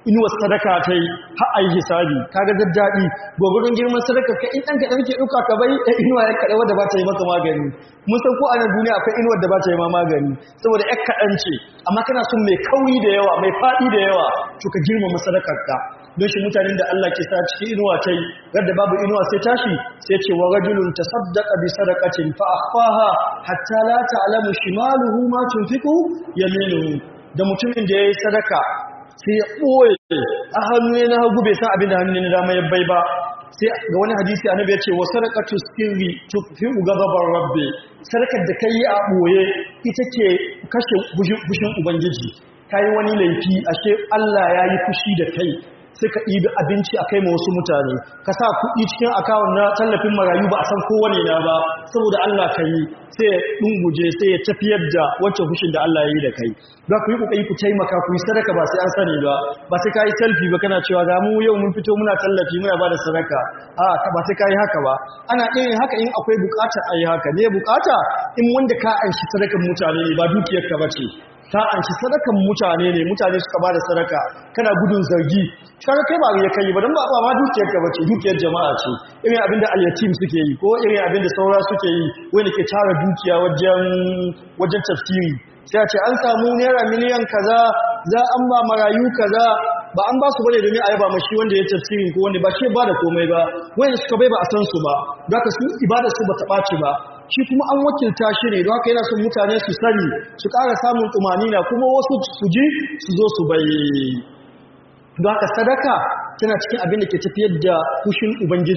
inuwar sadaka ta yi har a yi hisabi kaga daddaɗi gwagwarin girman sadaka ka in ɗan kaɗan ke ɗauka ka bai ɗan inuwa ya kaɗa wadda ba ta yi maka magani mun san ko a nan duniya akwai inuwar da ba ta yi ma magani saboda ƴar kaɗan ce amma kana son mai kauri da yawa mai faɗi da yawa to ka girmama sadakar ka don shi mutanen da Allah ke sa cikin inuwa ta yi gadda babu inuwa sai tashi sai ce wa rajulun tasaddaqa bi sadaqatin fa akhfaha hatta la ta'lamu shimaluhu ma tunfiqu yaminuhu da mutumin da yayi sadaka sai ya ɓoye a hannu na hagu bai san abin da hannu na dama ya bai ba sai ga wani hadisi annabi ya ce wa sadaqatu sirri tufi ghadabar rabbi sadakar da kai a ɓoye ita ke kashe fushin ubangiji kai wani laifi ashe Allah ya yi fushi da kai sai ka ɗibi abinci a kai ma wasu mutane ka sa kuɗi cikin akawun na tallafin marayu ba a san kowane na ba saboda Allah ka yi sai ya ɗunguje sai ya tafiyar da wancan fushin da Allah ya yi da kai za ku yi ƙoƙari ku taimaka ku yi sadaka ba sai an sani ba ba sai ka yi selfie ba kana cewa ga mu yau mun fito muna tallafi muna ba da sadaka a ba sai ka yi haka ba ana ɗaya haka in akwai bukata a yi haka ne bukata in wanda ka anshi sadakan mutane ne ba dukiyarka ba ce ta anshi sadakan mutane ne mutane suka ba da sadaka kana gudun zargi kaga kai ba ya kai ba dan ba ba ma dukiyar ka bace dukiyar jama'a ce irin abin da al-yatim suke yi ko irin abin da saura suke yi wanda ke tara dukiya wajen wajen tafsiri sai a ce an samu naira miliyan kaza za an ba marayu kaza ba an ba su bane domin a yaba mashi wanda ya tafsirin ko wanda ba shi ba da komai ba wanda suka bai ba a san su ba don haka su ibada su ba ta ɓaci ba shi kuma an wakilta shi ne don haka yana son mutane su sani su ƙara samun tumanina kuma wasu su ji su zo su bai don haka sadaka tana cikin abin da ke tafiyar da fushin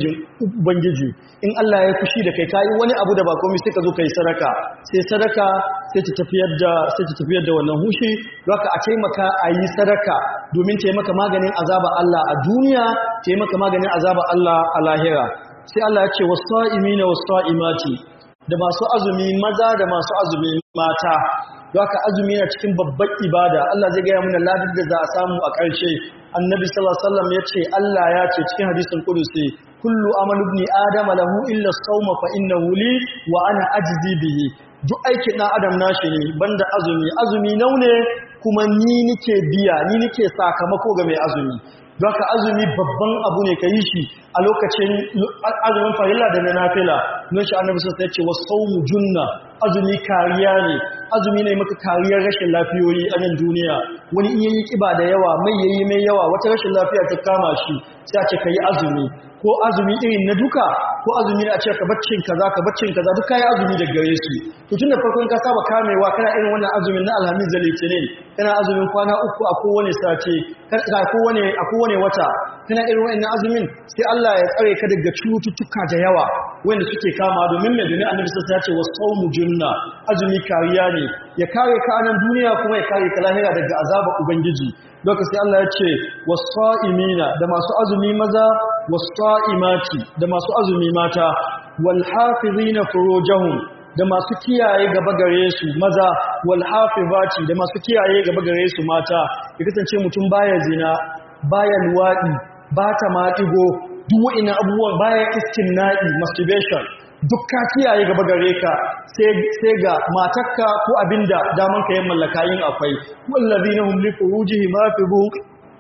ubangiji in Allah ya fushi da kai kayi wani abu da ba komai sai ka zo kai sadaka sai sadaka sai ta tafiyar da sai ta tafiyar da wannan hushi don haka a taimaka a yi sadaka domin taimaka maganin azaba Allah a duniya taimaka maganin azaba Allah a lahira sai Allah ya ce wasa'imina wasa'imati da masu azumi maza da masu azumi mata don haka azumi na cikin babbar ibada Allah zai gaya mana ladar da za a samu a ƙarshe annabi sallallahu alaihi wasallam ya ce Allah ya ce cikin hadisin kudusi kullu amalu ibn adama lahu illa as-sawma fa innahu li wa ana ajzi bihi duk aikin ɗan adam nashi ne banda azumi azumi naune kuma ni nike biya ni nike sakamako ga mai azumi don haka azumi babban abu ne ka yi shi a lokacin azumin farilla da na nafila don shi annabi sun ce wa saumu junna azumi kariya ne azumi ne maka kariyar rashin lafiyoyi a nan duniya wani in yayi kiba da yawa mai yayi mai yawa wata rashin lafiya ta kama shi sai a ce ka yi azumi ko azumi irin na duka ko azumi na a ce ka baccin kaza ka baccin kaza duka yi azumi da gare su to tun da farkon ka saba kamewa kana irin wannan azumin na alhamis da litinin kana azumin kwana uku a kowane sati a kowane a kowane wata kana irin wannan azumin sai Allah ya tsare ka daga cututtuka da yawa wanda suke kama domin mai domin annabi sai ya ce wasawmu junna azumi kariya ne ya kare ka a nan duniya kuma ya kare ka lahira daga azabar ubangiji lokaci Allah ya ce wasa'imina da masu azumi maza wasa'imati da masu azumi mata wal hafizina furujahum da masu kiyaye gaba gare su maza wal hafizati da masu kiyaye gaba gare su mata ya kasance mutum baya zina baya luwadi ba ta maɗigo duk wa'ina abubuwan baya istimna'i masturbation duk ka kiyaye gaba gare ka sai ga matakka ko abinda daman ka yin mallaka yin akwai wallazina hum li furujihim hafizun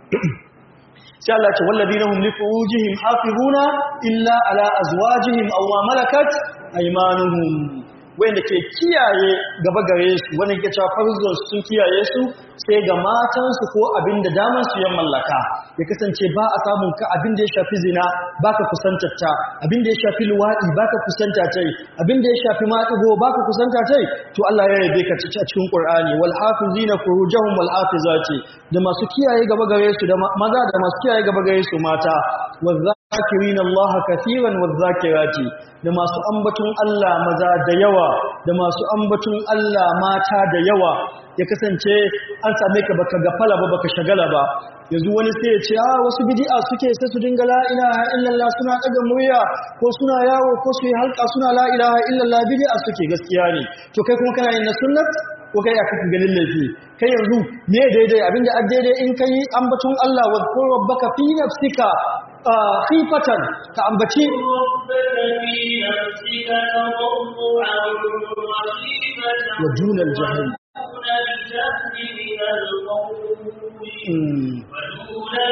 sai Allah ce wallazina hum li furujihim hafizuna illa ala azwajihim aw ma malakat aymanuhum wanda ke kiyaye gaba gare su wanda ke cewa farzon sun kiyaye su sai ga matansu ko abin da daman su ya mallaka ya kasance ba a samun ka abin da ya shafi zina baka kusantar ta abin da ya shafi luwadi baka kusanta ta abin da ya shafi maɗigo baka kusanta ta to Allah ya yabe ka a cikin Qur'ani wal hafizina furujahum wal hafizati da masu kiyaye gaba gare su da maza da masu kiyaye gaba gare su mata wazakirina Allah kathiran wazakirati da masu ambatun Allah maza da yawa da masu ambatun Allah mata da yawa ya kasance an same ka baka gafala ba baka shagala ba yanzu wani sai ya ce a wasu bid'a suke sai su dinga la ilaha illallah suna daga murya ko suna yawo ko su yi halka suna la ilaha illallah bid'a suke gaskiya ne to kai kuma kana yin na sunnat ko kai aka ganin laifi kai yanzu me daidai abinda a daidai in kai ambatun Allah wa qur rabbaka fi nafsika khifatan ka ambaci wa dunal jahil ودون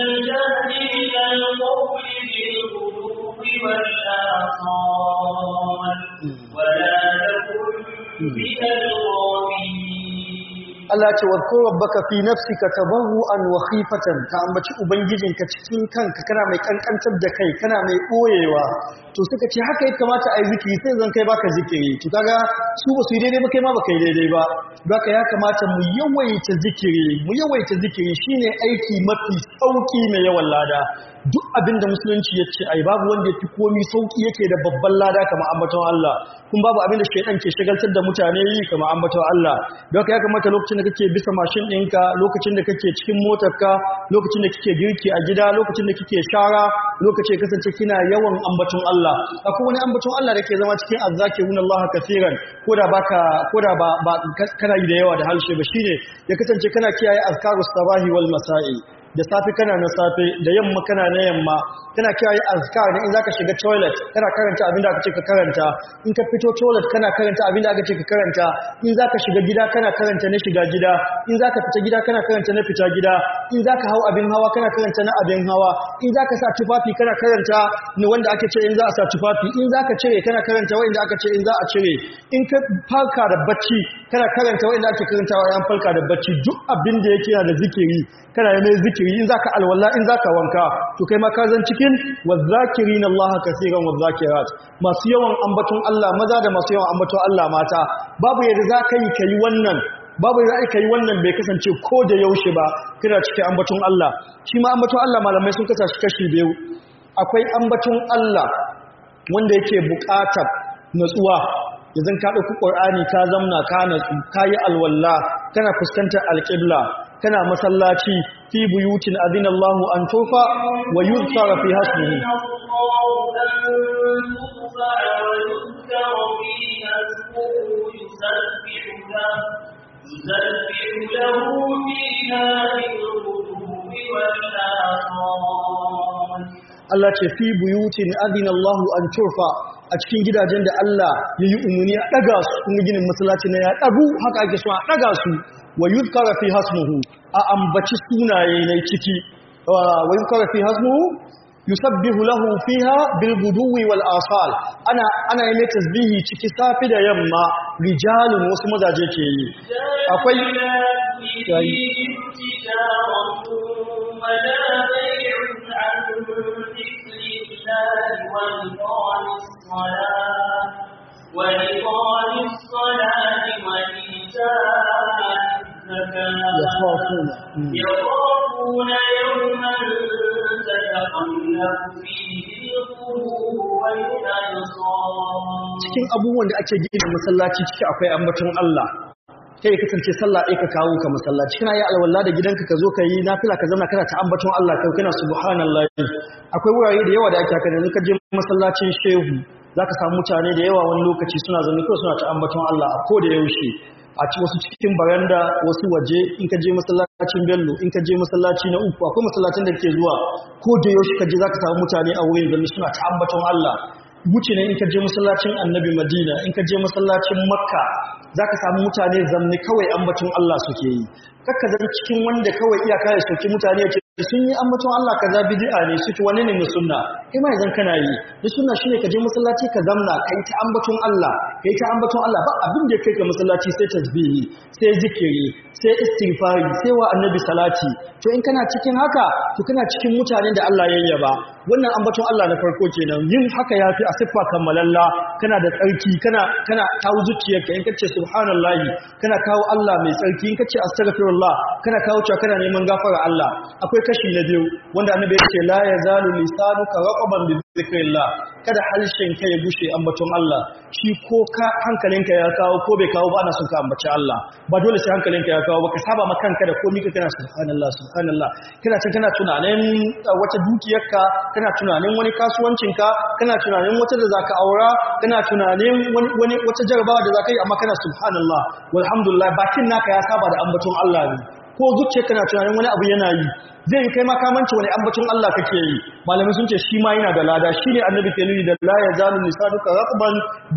Allah ce wa ko rabbaka fi nafsika tabarruan wa khifatan ka ambaci ubangijinka cikin kanka kana mai kankantar da kai kana mai boyewa to suka ce haka ya kamata a yi zikiri sai zan kai baka zikiri to kaga su ba su yi daidai ba kai ma baka yi daidai ba baka ya kamata mu yawaita zikiri mu yawaita zikiri shine aiki mafi sauki mai yawan lada duk abin da musulunci ya ce ai babu wanda ya fi komi sauki yake da babban lada kamar ambaton Allah kun babu abin da shaidan ke shagaltar da mutane yi kamar ambaton Allah don haka ya kamata lokacin da kake bisa mashin ɗinka lokacin da kake cikin motarka lokacin da kike girki a gida lokacin da kike shara lokacin ya kasance kina yawan ambaton Allah akwai wani ambaton Allah da ke zama cikin azzakirun Allah kafiran ko da baka ko da ba, ba kana yi da yawa da halshe ba shine ya kasance kana kiyaye azkarus sabahi wal masa'i da safe kana na safe da yamma kana na yamma kana kiyaye azkar ne in zaka shiga toilet kana karanta abin da aka ce ka karanta in ka fito toilet kana karanta abin da aka ce ka karanta in zaka shiga gida kana karanta na shiga gida in zaka fita gida kana karanta na fita gida in zaka hau abin hawa kana karanta na abin hawa in zaka sa tufafi kana karanta ne wanda ake ce in za a sa tufafi in zaka cire kana karanta wanda aka ce in za a cire in ka farka da bacci kana karanta wanda ake karantawa yan farka da bacci duk abin da yake yana da zikiri kana yi mai zikiri in zaka alwala in zaka wanka to kai ma ka zan cikin wazakirin Allah kaseeran wazakirat masu yawan ambaton Allah maza da masu yawan ambaton Allah mata babu yadda zaka yi kai wannan babu yadda aka yi wannan bai kasance ko da yaushe ba kina cikin ambaton Allah shi ma ambaton Allah malamai sun kasa shi kashi biyu akwai ambaton Allah wanda yake buƙatar natsuwa idan ka ɗauki ƙur'ani ka zamna ka natsu ka yi alwalla kana fuskantar alƙibla kana masallaci fi buyutin adina Allahu an tofa wa yuzkara fi hasbihi يسبح له فيها بالغدو والآصال Allah ce fi buyutin adina Allahu an turfa a cikin gidajen da Allah ya yi umarni a ɗaga su kuma ginin masallaci na ya ɗagu haka ake so a ɗaga su wa yuzkara fi hasmuhu a ambaci sunaye na ciki wa yuzkara fi hasmuhu yusabbihu lahu fiha bil guduwi wal asal ana ana yi tasbihi ciki safi da yamma rijalun wasu mazaje ke yi akwai وإقام الصلاة وإيتاء الزكاة يخافون يخافون يوما تتقلب فيه القلوب والأبصار cikin abubuwan da ake gina masallaci ciki akwai ambaton Allah kai ya kasance sallah ɗaya ka kawo ka masallaci kana yi alwala da gidanka ka zo ka yi nafila ka zama kana ta ambaton Allah kai kana subhanallahi akwai wurare da yawa da ake haka yanzu ka je masallacin shehu zaka samu mutane da yawa wani lokaci suna zaune ko suna ta ambaton Allah a koda yaushe a ci wasu cikin baranda wasu waje in ka je masallacin bello in ka je masallaci na uku akwai masallacin da ke zuwa ko da yaushe ka je zaka samu mutane a wurin zaune suna ta ambaton Allah wuce ne in ka je masallacin annabi madina in ka je masallacin makka za ka samu mutane zamne kawai ambaton Allah suke yi kakka zan cikin wanda kawai iyaka ya soki mutane ya ce sun yi ambaton Allah kaza bid'a ne suke wani ne na sunna kai ma yanzu kana yi da sunna shine ka je masallaci ka zamna kai ta ambaton Allah kai ta ambaton Allah ba abin da kai ka masallaci sai tasbihi sai zikiri sai istighfari sai wa annabi salati to in kana cikin haka to kana cikin mutanen da Allah ya yaba wannan ambaton Allah na farko kenan yin haka yafi a siffa kammalalla kana da tsarki kana kana kawo zuciyarka in kace subhanallahi kana kawo Allah mai tsarki in kace astaghfirullah kana kawo cewa kana neman gafara Allah akwai kashi na biyu wanda annabi ya ce la yazalu lisanuka raqaban bi dhikrillah kada halshen ka ya gushe ambaton Allah shi ko ka hankalinka ya kawo ko bai kawo ba ana son ka ambaci Allah ba dole sai hankalinka ya kawo ba ka saba ma kanka da komai ka kana subhanallah subhanallah kana can kana tunanin wata dukiyarka kana tunanin wani kasuwancinka kana tunanin wata da zaka aura kana tunanin wani wata jarabawa da zaka yi amma kana subhanallah walhamdulillah bakin naka ya saba da ambaton Allah ne ko zuciyarka na tunanin wani abu yana yi zai yi kai makamanci wani ambaton Allah kake yi malamai sun ce shi ma yana da lada shi ne annabi ke nuni da la ya zalu lisanuka raqban bi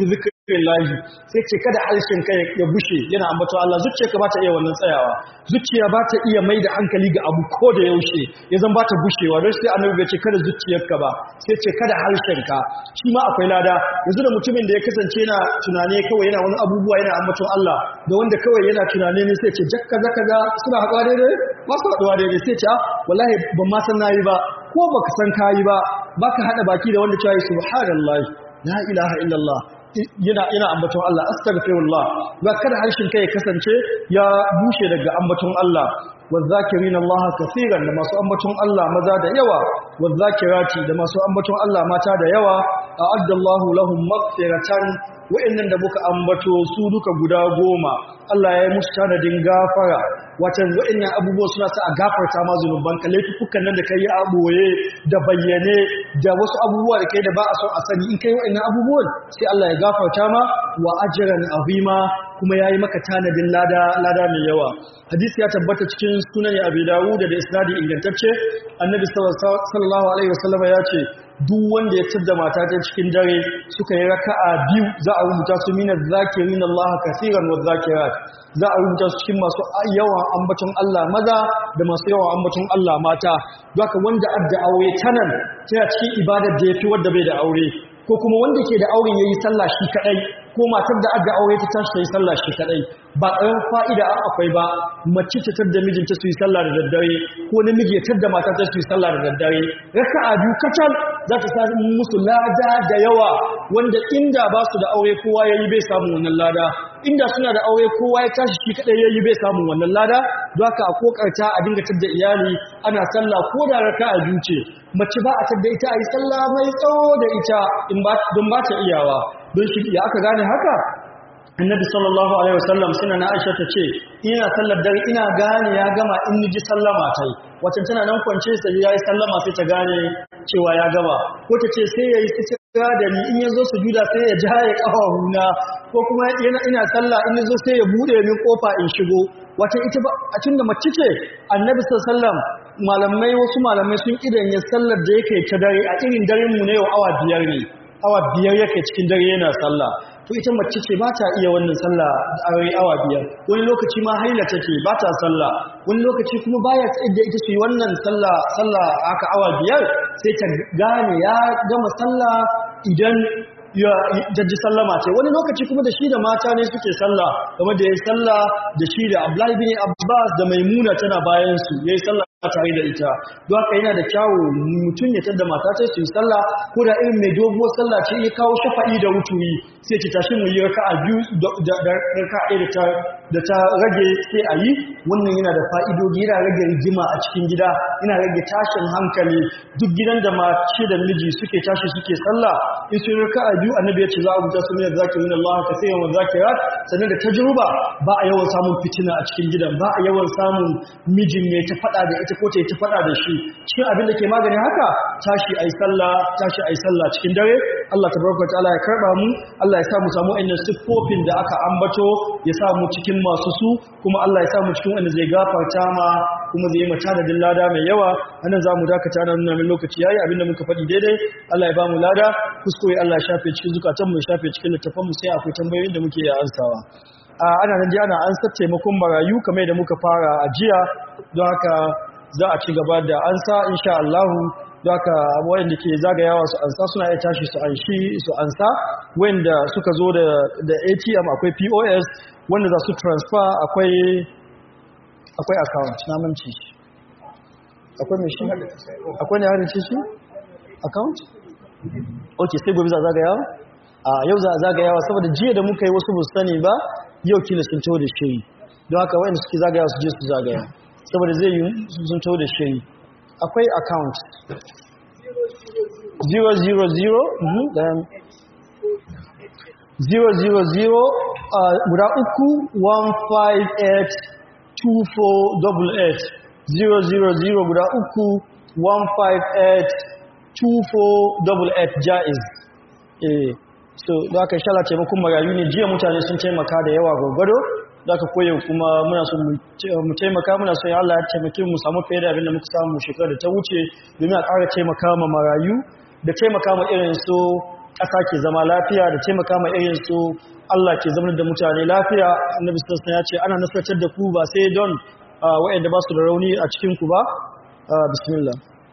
lillahi sai ce kada harshen kai ya bushe yana ambato Allah zuciyarka ba ta iya wannan tsayawa zuciya ba ta iya mai da hankali ga abu ko da yaushe ya zan ba ta bushewa don sai annabi bai ce kada zuciyarka ba sai ce kada harshen ka shi ma akwai lada yanzu da mutumin da ya kasance yana tunane kawai yana wani abubuwa yana ambaton Allah da wanda kawai yana tunane ne sai ce jakka zaka ga suna haɗuwa daidai ba su haɗuwa daidai sai ce ah wallahi ban ma san nayi ba ko baka san kayi ba baka hada baki da wanda cewa subhanallahi la ilaha illallah yana ina ambaton Allah astaghfirullah ba kada harshen kai ya kasance ya bushe daga ambaton Allah wazakirin Allah kaseeran da masu ambaton Allah maza da yawa wazakirati da masu ambaton Allah mata da yawa a'addallahu lahum maghfiratan wa'annan da muka ambato su duka guda goma Allah ya yi musu tanadin gafara watan wa'annan abubuwa suna sa a gafarta ma zunuban ka laifukan nan da kai a boye da bayyane da wasu abubuwa da kai da ba a son a sani in kai wa'annan abubuwan sai Allah ya gafarta ma wa ajran azima kuma yayi maka tanadin lada lada mai yawa hadisi ya tabbata cikin sunan Abi Dawud da isnadi ingantacce annabi sallallahu alaihi wasallam ya ce duk wanda ya tada mata ta cikin dare suka yi raka'a biyu za a rubuta su mina zakirin Allah kaseeran wa zakirat za a rubuta su cikin masu yawan ambaton Allah maza da masu yawan ambaton Allah mata don haka wanda adda aure tanan tana cikin ibadar da yafi wanda bai da aure ko kuma wanda ke da auren yayi sallah shi kadai ko matar da adda aure ta tashi ta yi sallah shi kadai ba ƙarar fa'ida a akwai ba mace ta tadda mijinta su yi sallah da daddare ko namiji ya tadda mata ta su yi sallah da daddare raka'a biyu kacal za ta sa musu lada da yawa wanda inda ba su da aure kowa yayi bai samu wannan lada inda suna da aure kowa ya tashi shi kadai yayi bai samu wannan lada don haka a kokarta a dinga tadda iyali ana sallah ko da raka'a biyu ce mace ba a tadda ita a yi sallah mai tsawo da ita in ba don ba ta iyawa don shi ya aka gane haka annabi sallallahu alaihi wasallam suna na aisha ta ce ina sallar dare ina gane ya gama in niji sallama ta yi wacce tana nan kwance sai ya yi sallama sai ta gane cewa ya gama ko ta ce sai ya yi sutura da ni in ya zo sujuda sai ya jaye ƙafafuna ko kuma yana ina sallah in ya zo sai ya buɗe min ƙofa in shigo wata ita ba a tun da mace ce annabi sallallahu malamai wasu malamai sun idan ya sallar da yake ta dare a irin daren mu ne yau awa biyar ne awa biyar yake cikin dare yana sallah to ita mace ce ba ta iya wannan sallah a awa biyar wani lokaci ma haila take ba ta sallah wani lokaci kuma baya tsaye da ita su yi wannan sallah sallah aka awa biyar sai ta gane ya gama sallah idan ya jajji sallama ce wani lokaci kuma da shi da mata ne suke sallah game da ya yi sallah da shi da Abdullahi bin Abbas da Maimuna tana bayan su yayi sallah tare da ita don haka yana da kyawu mutum ya tada mata ta su yi sallah ko da irin mai doguwar sallah ce ya kawo shafa'i da wuturi sai ci tashi mu yi raka'a biyu da raka'a da ta da ta rage sai a yi wannan yana da fa'idodi yana rage rigima a cikin gida yana rage tashin hankali duk gidan da mace da miji suke tashi suke sallah in sun raka'a biyu annabi ya ce za a rubuta su ne zakirin Allah ka sai yawan zakirat sannan da tajruba ba a yawan samun fitina a cikin gidan ba a yawan samun mijin ne ta fada da ita ko ta ta fada da shi cikin abin da ke magani haka tashi ayi sallah tashi ayi sallah cikin dare Allah tabaraka ta'ala ya karba mu Allah ya sa mu samu ainihin siffofin da aka ambato ya sa mu cikin masu su kuma Allah ya sa mu cikin wanda zai gafarta ma kuma zai yi mata da lada mai yawa anan za mu dakata nan nuna min lokaci yayi abinda muka faɗi daidai Allah ya ba mu lada kuskure Allah ya shafe cikin zukatan mu ya shafe cikin littafan mu sai akwai tambayoyin da muke ya ansawa ana nan ana an sa taimakon marayu kamar da muka fara a jiya don haka za a ci gaba da ansa insha Allah don haka wayanda ke zagayawa su ansa suna iya tashi su anshi su ansa wanda suka zo da da ATM akwai POS wanda za su transfer akwai akwai account na manci akwai mai shi akwai ne harin shi account ok sai gobe za zagayawa a yau za a zagayawa saboda jiya da muka yi wasu ba sani ba yau kila sun taho da shiri don haka wayanda suke zagayawa su je su zagaya saboda zai yi sun taho da shiri akwai account 000 000 guda uku 158 2488 000 guda uku 158 2488 jaiz eh so da aka shala taimakon marayu ne jiya mutane sun taimaka da yawa gwargwado da aka koya kuma muna so mu taimaka muna so ya Allah ya taimake mu samu fiye da abin da muka samu shekarar da ta wuce domin a ƙara taimaka ma marayu da taimaka ma irin so ƙasa ke zama lafiya da taimaka ma irin su Allah ke zama da mutane lafiya annabi sallallahu alaihi ya ce ana nasartar da ku ba sai don waɗanda ba su da rauni a cikin ku ba bismillah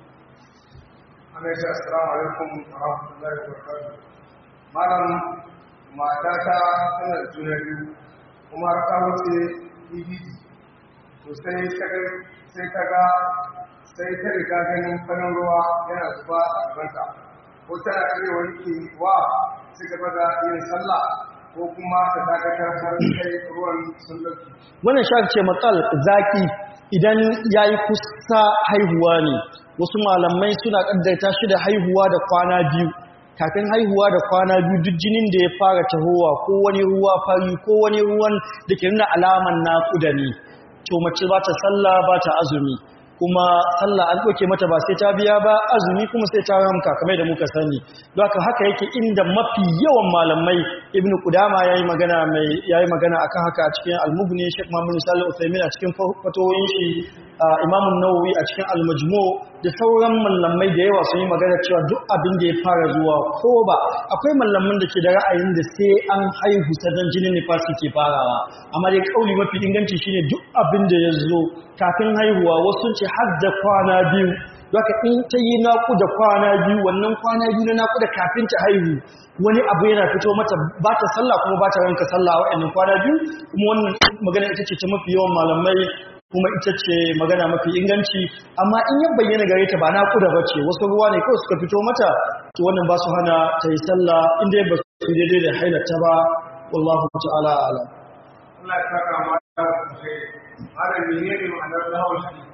Alaikum assalamu alaikum wa rahmatullahi wa barakatuh. Malam matata tana da juna biyu kuma har ta wuce EBD. To sai ta ga sai ta ga sai ta riga ganin farin ruwa yana zuba a gabanta. Ko tana iya wanke wa su gaba da yin sallah ko kuma ta dakatar har sai ruwan sun dauki. wannan shafi ce matsal zaki idan ya yi kusa haihuwa ne wasu malamai suna ƙaddaita shi da haihuwa da kwana biyu kafin haihuwa da kwana biyu duk jinin da ya fara tahowa ko wani ruwa fari ko wani ruwan da ke nuna alaman naƙuda ne to mace ba ta sallah ba ta azumi kuma sallah an ɗauke mata ba sai ta biya ba azumi kuma sai ta ramka kamar da muka sani don haka haka yake inda mafi yawan malamai ibn qudama yayi magana mai yayi magana akan haka a cikin al-mughni Sheikh Muhammad Salih Uthaymeen a cikin fatawoyin shi Imam an-Nawawi a cikin al-Majmu da sauran malamai da yawa sun yi magana cewa duk abin da ya fara zuwa ko ba akwai malaman da ke da ra'ayin da sai an haihu sadan jinin nifasi ke farawa amma dai kauli mafi inganci shine duk abin da ya zo kafin haihuwa wasu ce har da kwana biyu Zaka in ta yi naƙuda kwana biyu wannan kwana biyu na naƙuda kafin ta haihu wani abu yana fito mata ba ta sallah kuma ba ta ranka sallah a waɗannan kwana biyu kuma wannan magana ita ce ta mafi yawan malamai kuma ita ce magana mafi inganci amma in ya bayyana gare ta ba naƙuda ba ce wasu ruwa ne kawai suka fito mata to wannan ba su hana ta yi sallah inda ba su daidai da hailata ba wallahu ta'ala ala Allah ya saka mata sosai. Malam menene ma'anar lahawar hadisi?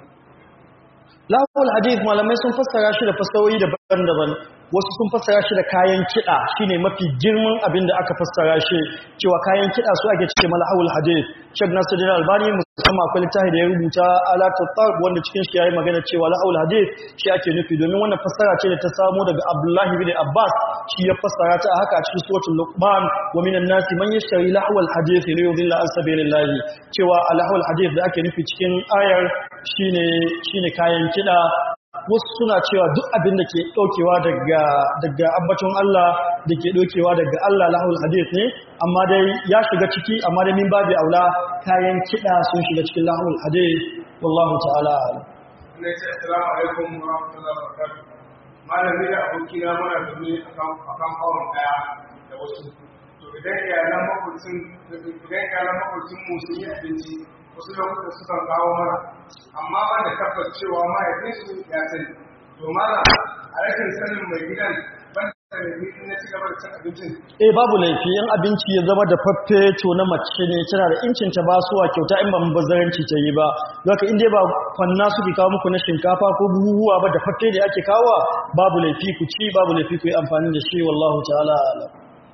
Lahul hadith malamai sun fassara shi da fassarori daban-daban wasu sun fassara shi da kayan kiɗa shine mafi girman abin da aka fassara shi cewa kayan kiɗa su ake cike malahul hadith Sheikh Nasiruddin Albani musamman akwai littafi da ya rubuta alatul tarb wanda cikin shi yayi magana cewa lahul hadith shi ake nufi domin wannan fassara ce da ta samo daga Abdullahi bin Abbas shi ya fassara ta haka a cikin suratul Luqman wa minan nasi man yashtari lahul hadith li yudilla an sabilillah cewa lahul hadith da ake nufi cikin ayar shine shine kayan kiɗa wasu suna cewa duk abin da ke ɗaukewa daga daga ambaton Allah da ke ɗaukewa daga Allah lahul hadith ne amma dai ya shiga ciki amma dai min babu aula kayan kiɗa sun shiga cikin lahul hadith wallahu ta'ala a'lam ne ce assalamu alaikum wa rahmatullahi wa barakatuh malami da abokina muna zaune akan akan kawon daya da wasu to idan iyalan makwabcin idan iyalan makwabcin mu sun yi abinci wasu lokuta sukan kawo mana amma ban da tabbas cewa mahaifinsu ya sani to malam a rashin sanin mai gidan ban da mai in na ci gaba da cin abincin eh babu laifi in abinci ya zama da faffe to na mace ne tana da incin ta ba suwa kyauta in ba bazaranci ta yi ba haka in dai ba kwanna suke kawo muku na shinkafa ko buhuhuwa ba da faffe da ake kawo babu laifi ku ci babu laifi ku yi amfani da shi wallahu ta'ala a'lam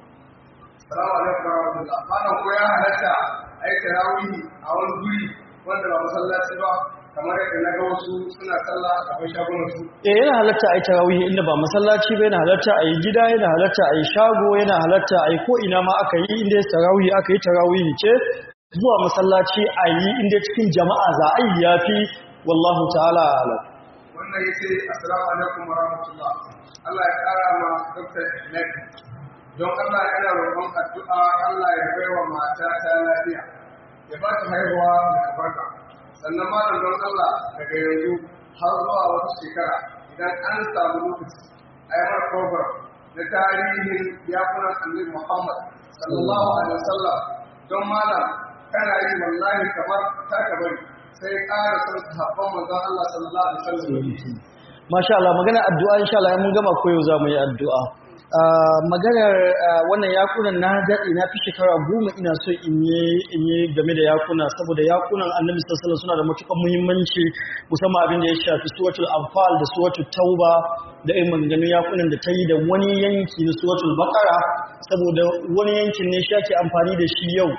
salamu alaikum wa rahmatullah malam ko ya halatta a yi tarawih a wani guri wanda ba masallaci ba kamar yadda na ga wasu suna sallah a gaban shagunan su eh yana halatta a yi tarawih inda ba masallaci ba yana halatta a yi gida yana halatta a yi shago yana halatta a yi ko ina ma aka yi inda tarawih aka yi tarawih ce zuwa masallaci a yi inda cikin jama'a za a yi yafi wallahu ta'ala a'lam wannan yace assalamu alaikum wa rahmatullah Allah ya kara ma Dr. Ahmed don Allah yana roƙon addu'a Allah ya baiwa mata ta lafiya ya ba ta haihuwa da albarka sannan malam don Allah daga yanzu har zuwa wata shekara idan an samu lokaci a yi mara program na tarihin yakunan annabi Muhammad sallallahu alaihi wasallam don malam kana yi wallahi kamar ta bari sai ƙara son sahabban manzon Allah sallallahu alaihi wasallam Masha Allah magana addu'a insha Allah mun gama koyo za mu yi addu'a. maganar wannan yakunan na daɗe na fi shekara goma ina so in yi game da yakuna saboda yakunan annabi sallallahu suna da matuƙar muhimmanci musamman abin da ya shafi suwatul anfal da suwatul tauba da irin maganganun yakunan da ta yi da wani yanki na suwatul bakara saboda wani yankin ne shi ake amfani da shi yau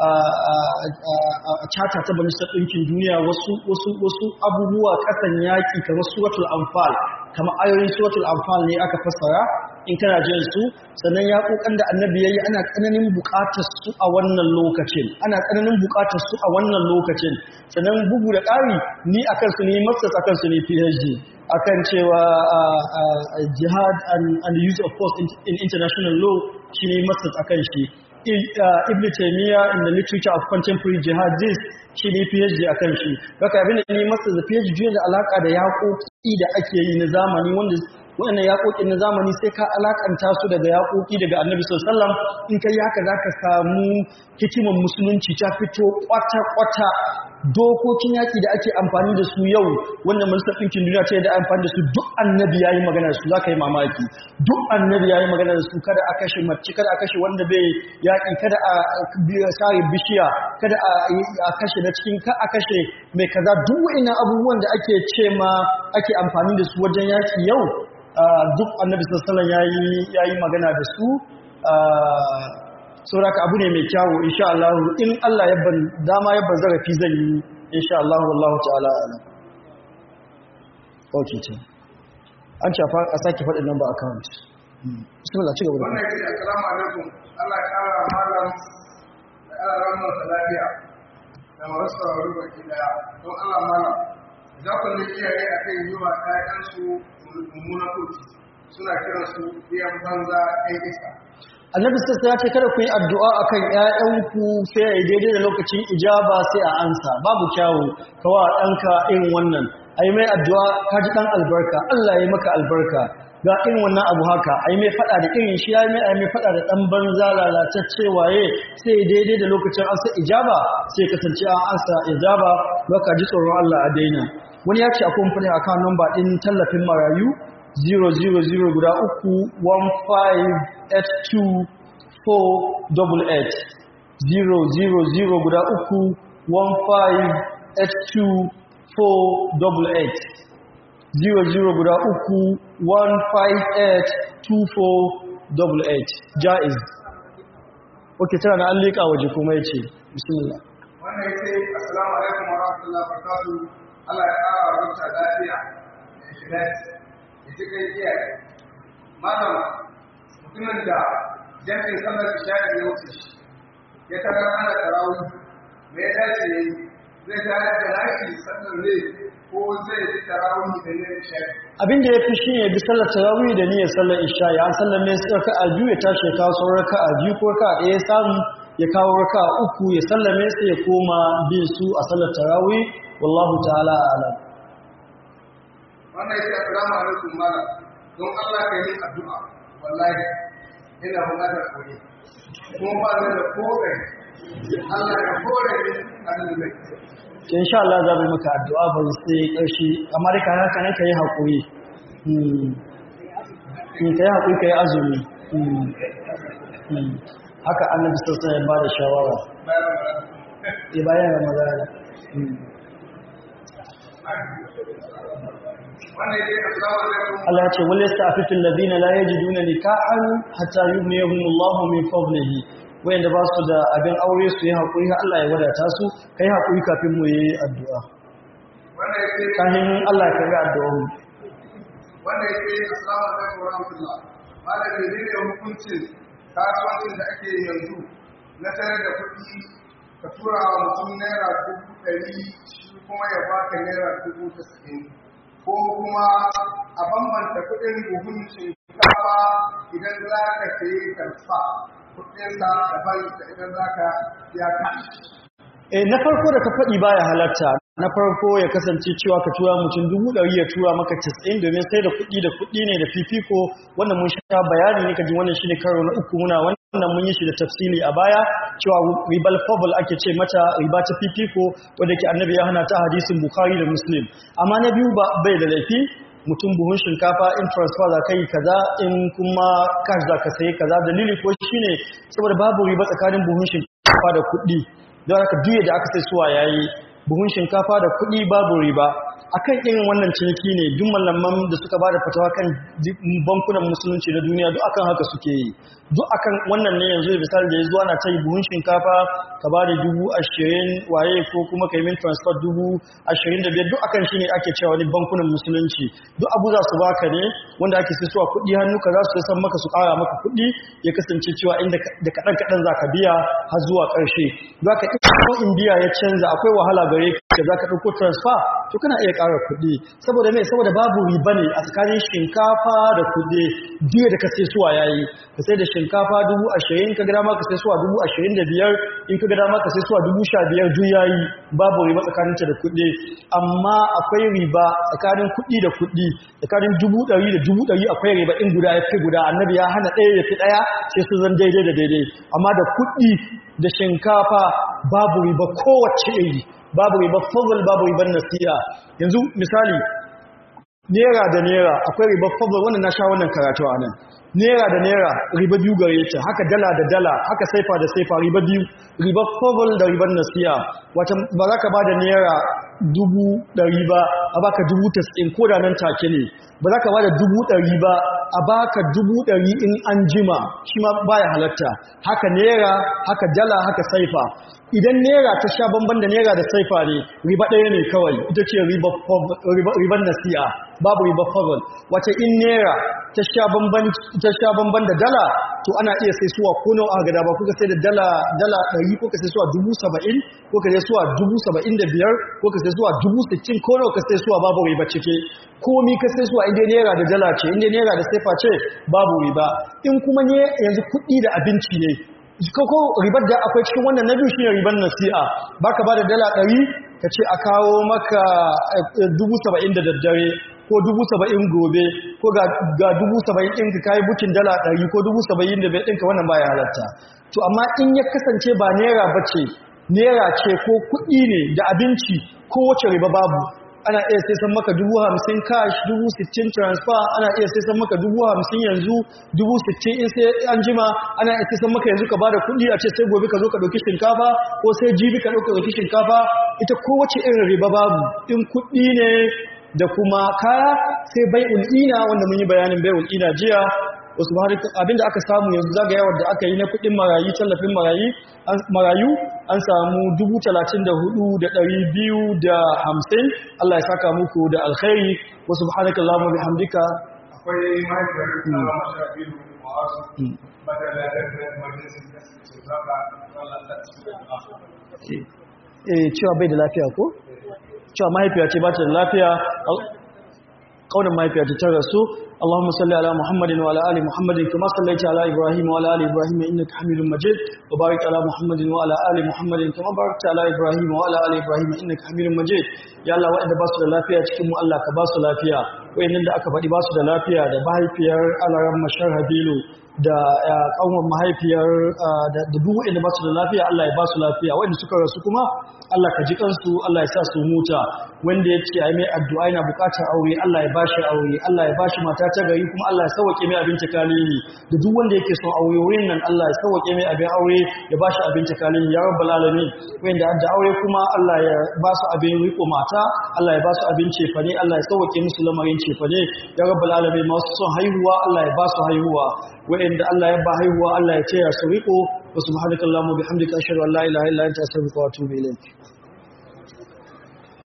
a cata ta majalisar ɗinkin duniya wasu abubuwa ƙasan yaƙi kamar suratul anfal kamar ayoyin suratul anfal ne aka fassara in kana jin su sannan ya kokan da annabi yayi ana tsananin buƙatar su a wannan lokacin ana tsananin buƙatar su a wannan lokacin sannan bugu da ƙari ni akan su ne masters akan su ne PhD akan cewa jihad and the use of force in international law shine masters akan shi ibn taymiya in the literature of contemporary jihadists shi ne phd akan shi haka abin da ne masters da phd da alaka da yaƙoƙi da ake yi na zamani wanda waɗannan yaƙoƙin na zamani sai ka alakanta su daga yaƙoƙi daga annabi sallallahu in kai haka zaka samu hikimar musulunci ta fito kwata-kwata dokokin yaƙi da ake amfani da su yau wanda majalisar ɗinkin duniya ce da amfani da su duk annabi ya yi magana da su za ka yi mamaki duk annabi ya yi magana da su kada a kashe mace kada a kashe wanda bai yaƙi kada a sare bishiya kada a kashe na cikin ka a kashe mai kaza duk wa'ina abubuwan da ake ce ma ake amfani da su wajen yaƙi yau duk annabi sallallahu ya yi magana da su sauraka abu ne mai kyawu insha Allah in Allah ya ban dama ya ban zarafi zan yi insha Allah wallahu ta'ala alam okay ce an ce a sake faɗin number account bismillah ci gaba da wannan yake assalamu alaikum Allah ya kara malam da Allah rahmar da lafiya da masu sauraro baki daya don Allah malam za ku ne iyaye akan yi wa ƴaƴansu mummunan kurci suna kiransu biyan banza ɗan iska annabi sassa ya ce kada ku yi addu'a akan ƴaƴanku sai ya yi daidai da lokacin ijaba sai a ansa babu kyawu kawa ɗanka irin wannan a yi mai addu'a ka ji ɗan albarka Allah ya yi maka albarka ga irin wannan abu haka a yi mai faɗa da irin shi ya yi mai a yi mai faɗa da ɗan banza lalatacce waye sai ya daidai da lokacin ansa ijaba sai kasance an ansa ijaba baka ji tsoron Allah a daina wani ya ce akwai kamfanin akan namba ɗin tallafin marayu 000 guda uku 1582 000 guda uku 1582 00 guda uku 1582488 jaiz ok tana na an leƙa waje kuma ya ce bismillah wannan ya ce assalamu alaikum wa rahmatullahi wa barakatuh Allah ya ƙara wa rukta lafiya da ikhlasi da cikin iyaye malam mutumin da jami'in sallar isha'i ya wuce shi ya tarar ana tarawih me ya dace ya yi zai tare da nashi sallar ne ko zai yi tarawih da ne isha'i abin da ya fi shi ne bi sallar tarawih da niyyar sallar isha ya sallar mai sai ka aju ya tashi ya kawo sauran ka aju ko ka ɗaya ya samu ya kawo raka uku ya sallame sai ya koma bin su a sallar tarawih wallahu ta'ala a'lam wannan yake assalamu alaikum malam don Allah ka yi addu'a wallahi ina buƙatar koyi kuma ba ni da kore Allah ya kore ni a nan to insha Allah za mu yi maka addu'a ba sai ƙarshe amma dai kana kana kai hakuri mm in kai hakuri kai azumi mm mm haka annabi sallallahu alaihi wasallam ya bada shawara eh bayan ramadana mm wannan yake assalamu alaikum Allah ya ce wal yastafifu alladhina la yajiduna nikahan hatta yughniyahum Allahu min fadlihi wayanda ba su da abin aure su yi hakuri har Allah ya wadata su kai hakuri kafin mu yi addu'a wannan yake kafin Allah ya karbi addu'a mu wannan yake assalamu alaikum wa rahmatullah malam ne ne hukuncin kasuwancin da ake yanzu na sayar da kuɗi ka tura wa mutum naira dubu ɗari shi kuma ya baka naira dubu tasa'in ko kuma a bambanta kuɗin buhun shinkafa idan za ka sayi karfa kuɗinsa daban da idan za ka biya kashi Eh, na farko da ka faɗi baya halatta na farko ya kasance cewa ka tura mutum dubu ɗari ya tura maka casa'in domin sai da kuɗi da kuɗi ne da fifiko wannan mun sha bayani ne kaji wannan shine karo na uku muna wannan mun yi shi da tafsiri a baya cewa ribal fadl ake ce mata riba ta fifiko wanda ke annabi ya hana ta hadisin bukhari da muslim amma na biyu ba bai da laifi mutum buhun shinkafa in transfer za ka yi kaza in kuma cash za ka sayi kaza dalili ko shine saboda babu riba tsakanin buhun shinkafa da kuɗi don haka duye da aka sai suwa yayi buhun shinkafa da kuɗi babu riba akan irin wannan ciniki ne duk malaman da suka bada fatawa kan bankunan musulunci na duniya duk akan haka suke yi duk akan wannan ne yanzu da misali da ya zuwa na ta yi buhun shinkafa ka bada dubu ashirin waye ko kuma ka yi min transfer dubu ashirin da biyar duk akan shi ne ake cewa wani bankunan musulunci duk abu za su baka ne wanda ake sai suwa kuɗi hannu ka za su san maka su ƙara maka kuɗi ya kasance cewa inda da kaɗan kaɗan za ka biya har zuwa ƙarshe za ka ko indiya ya canza akwai wahala gare ka za ka ɗauko transfer to kana iya ƙara kuɗi saboda me saboda babu riba ne a tsakanin shinkafa da kuɗi jiya da ka sai suwa yayi ka sai da shinkafa dubu ashirin ka gada ma ka sai suwa dubu ashirin da biyar in ka gada ma ka sai suwa dubu sha biyar duk yayi babu riba tsakaninta da kuɗi amma akwai riba tsakanin kuɗi da kuɗi tsakanin dubu ɗari da dubu ɗari akwai riba in guda ya fi guda annabi ya hana ɗaya ya fi ɗaya sai su zan daidai da daidai amma da kuɗi da shinkafa babu riba kowace iri babu riba fadl babu riban nasiya yanzu misali nera da nera akwai riba fadl wannan na sha wannan karatu a nan nera da nera riba biyu gare ta haka dala da dala haka saifa da saifa riba biyu riba fadl da riban nasiya wata ba za ka ba da nera dubu ɗari ba a baka dubu tas'in ko da nan take ne ba za ka ba da dubu ɗari ba a baka dubu ɗari in an jima shi ma baya halatta haka nera haka dala haka saifa idan nera ta sha bamban da nera da saifa ne riba ɗaya ne kawai ita ce riban nasi'a babu riba fadl wace in nera ta sha bamban da dala to ana iya sai suwa ko nawa aka gada ba kuka sai da dala dala ɗari ko ka sai suwa dubu saba'in ko ka sai suwa dubu saba'in da biyar ko ka sai suwa dubu sittin ko nawa ka sai suwa babu riba cike komi ka sai suwa inda naira da dala ce inda naira da saifa ce babu riba in kuma ne yanzu kuɗi da abinci ne ko ribar da akwai cikin wannan na biyu shine ribar nasi'a baka ba da dala ɗari ka ce a kawo maka dubu saba'in da daddare ko dubu saba'in gobe ko ga dubu saba'in ɗin ka kayi bukin dala ɗari ko dubu saba'in da bai ɗinka wannan baya halatta to amma in ya kasance ba naira ba ce naira ce ko kuɗi ne da abinci ko wace riba babu ana iya sai san maka dubu hamsin cash dubu sittin transfer ana iya sai san maka dubu hamsin yanzu dubu sittin in sai an jima ana iya sai san maka yanzu ka bada kuɗi a ce sai gobe ka zo ka ɗauki shinkafa ko sai jibi ka ɗauka ɗauki shinkafa ita kowace irin riba babu in kuɗi ne da kuma kaya sai bai ul'ina wanda mun yi bayanin bai ul'ina jiya wasu abinda aka samu yanzu zagayawar da aka yi na kudin marayu tallafin marayu an samu 34,250 Allah ya saka muku da alkhairi wasu subhanaka Allahumma bihamdika akwai mahaifiyar da masha biyu ma'azu madala da majalisar da su zaba Allah ta ci eh cewa bai da lafiya ko cewa mahaifiya ce ba ta da lafiya kaunin mahaifiya ce ta rasu اللهم صل على محمد وعلى ال محمد كما صليت على ابراهيم وعلى ال ابراهيم انك حميد مجيد وبارك على محمد وعلى ال محمد كما باركت على ابراهيم وعلى ال ابراهيم انك حميد مجيد ya Allah waɗanda ba su da lafiya cikin mu Allah ka ba su lafiya wayannan da aka faɗi ba su da lafiya da mahaifiyar alaran mashar habilu da kanwan mahaifiyar da duk waɗanda ba su da lafiya Allah ya ba su lafiya waɗanda suka rasu kuma Allah ka ji kansu Allah ya sa su huta wanda ya ce ai mai addu'a yana buƙatar aure Allah ya bashi aure Allah ya bashi mata ta gari kuma Allah ya sauke mai abin takalili da duk wanda yake son aure wurin nan Allah ya sauke mai abin aure ya bashi abin takalili ya rabbal alamin wanda da aure kuma Allah ya ba su abin riko mata Allah ya ba su abin cefane Allah ya sauke musu lamarin cefane ya rabbal alamin masu son haihuwa Allah ya ba su haihuwa wa'anda Allah ya ba haihuwa Allah ya ce ya su riko wa subhanakallahumma bihamdika ashhadu an la ilaha illa anta astaghfiruka wa atubu ilayk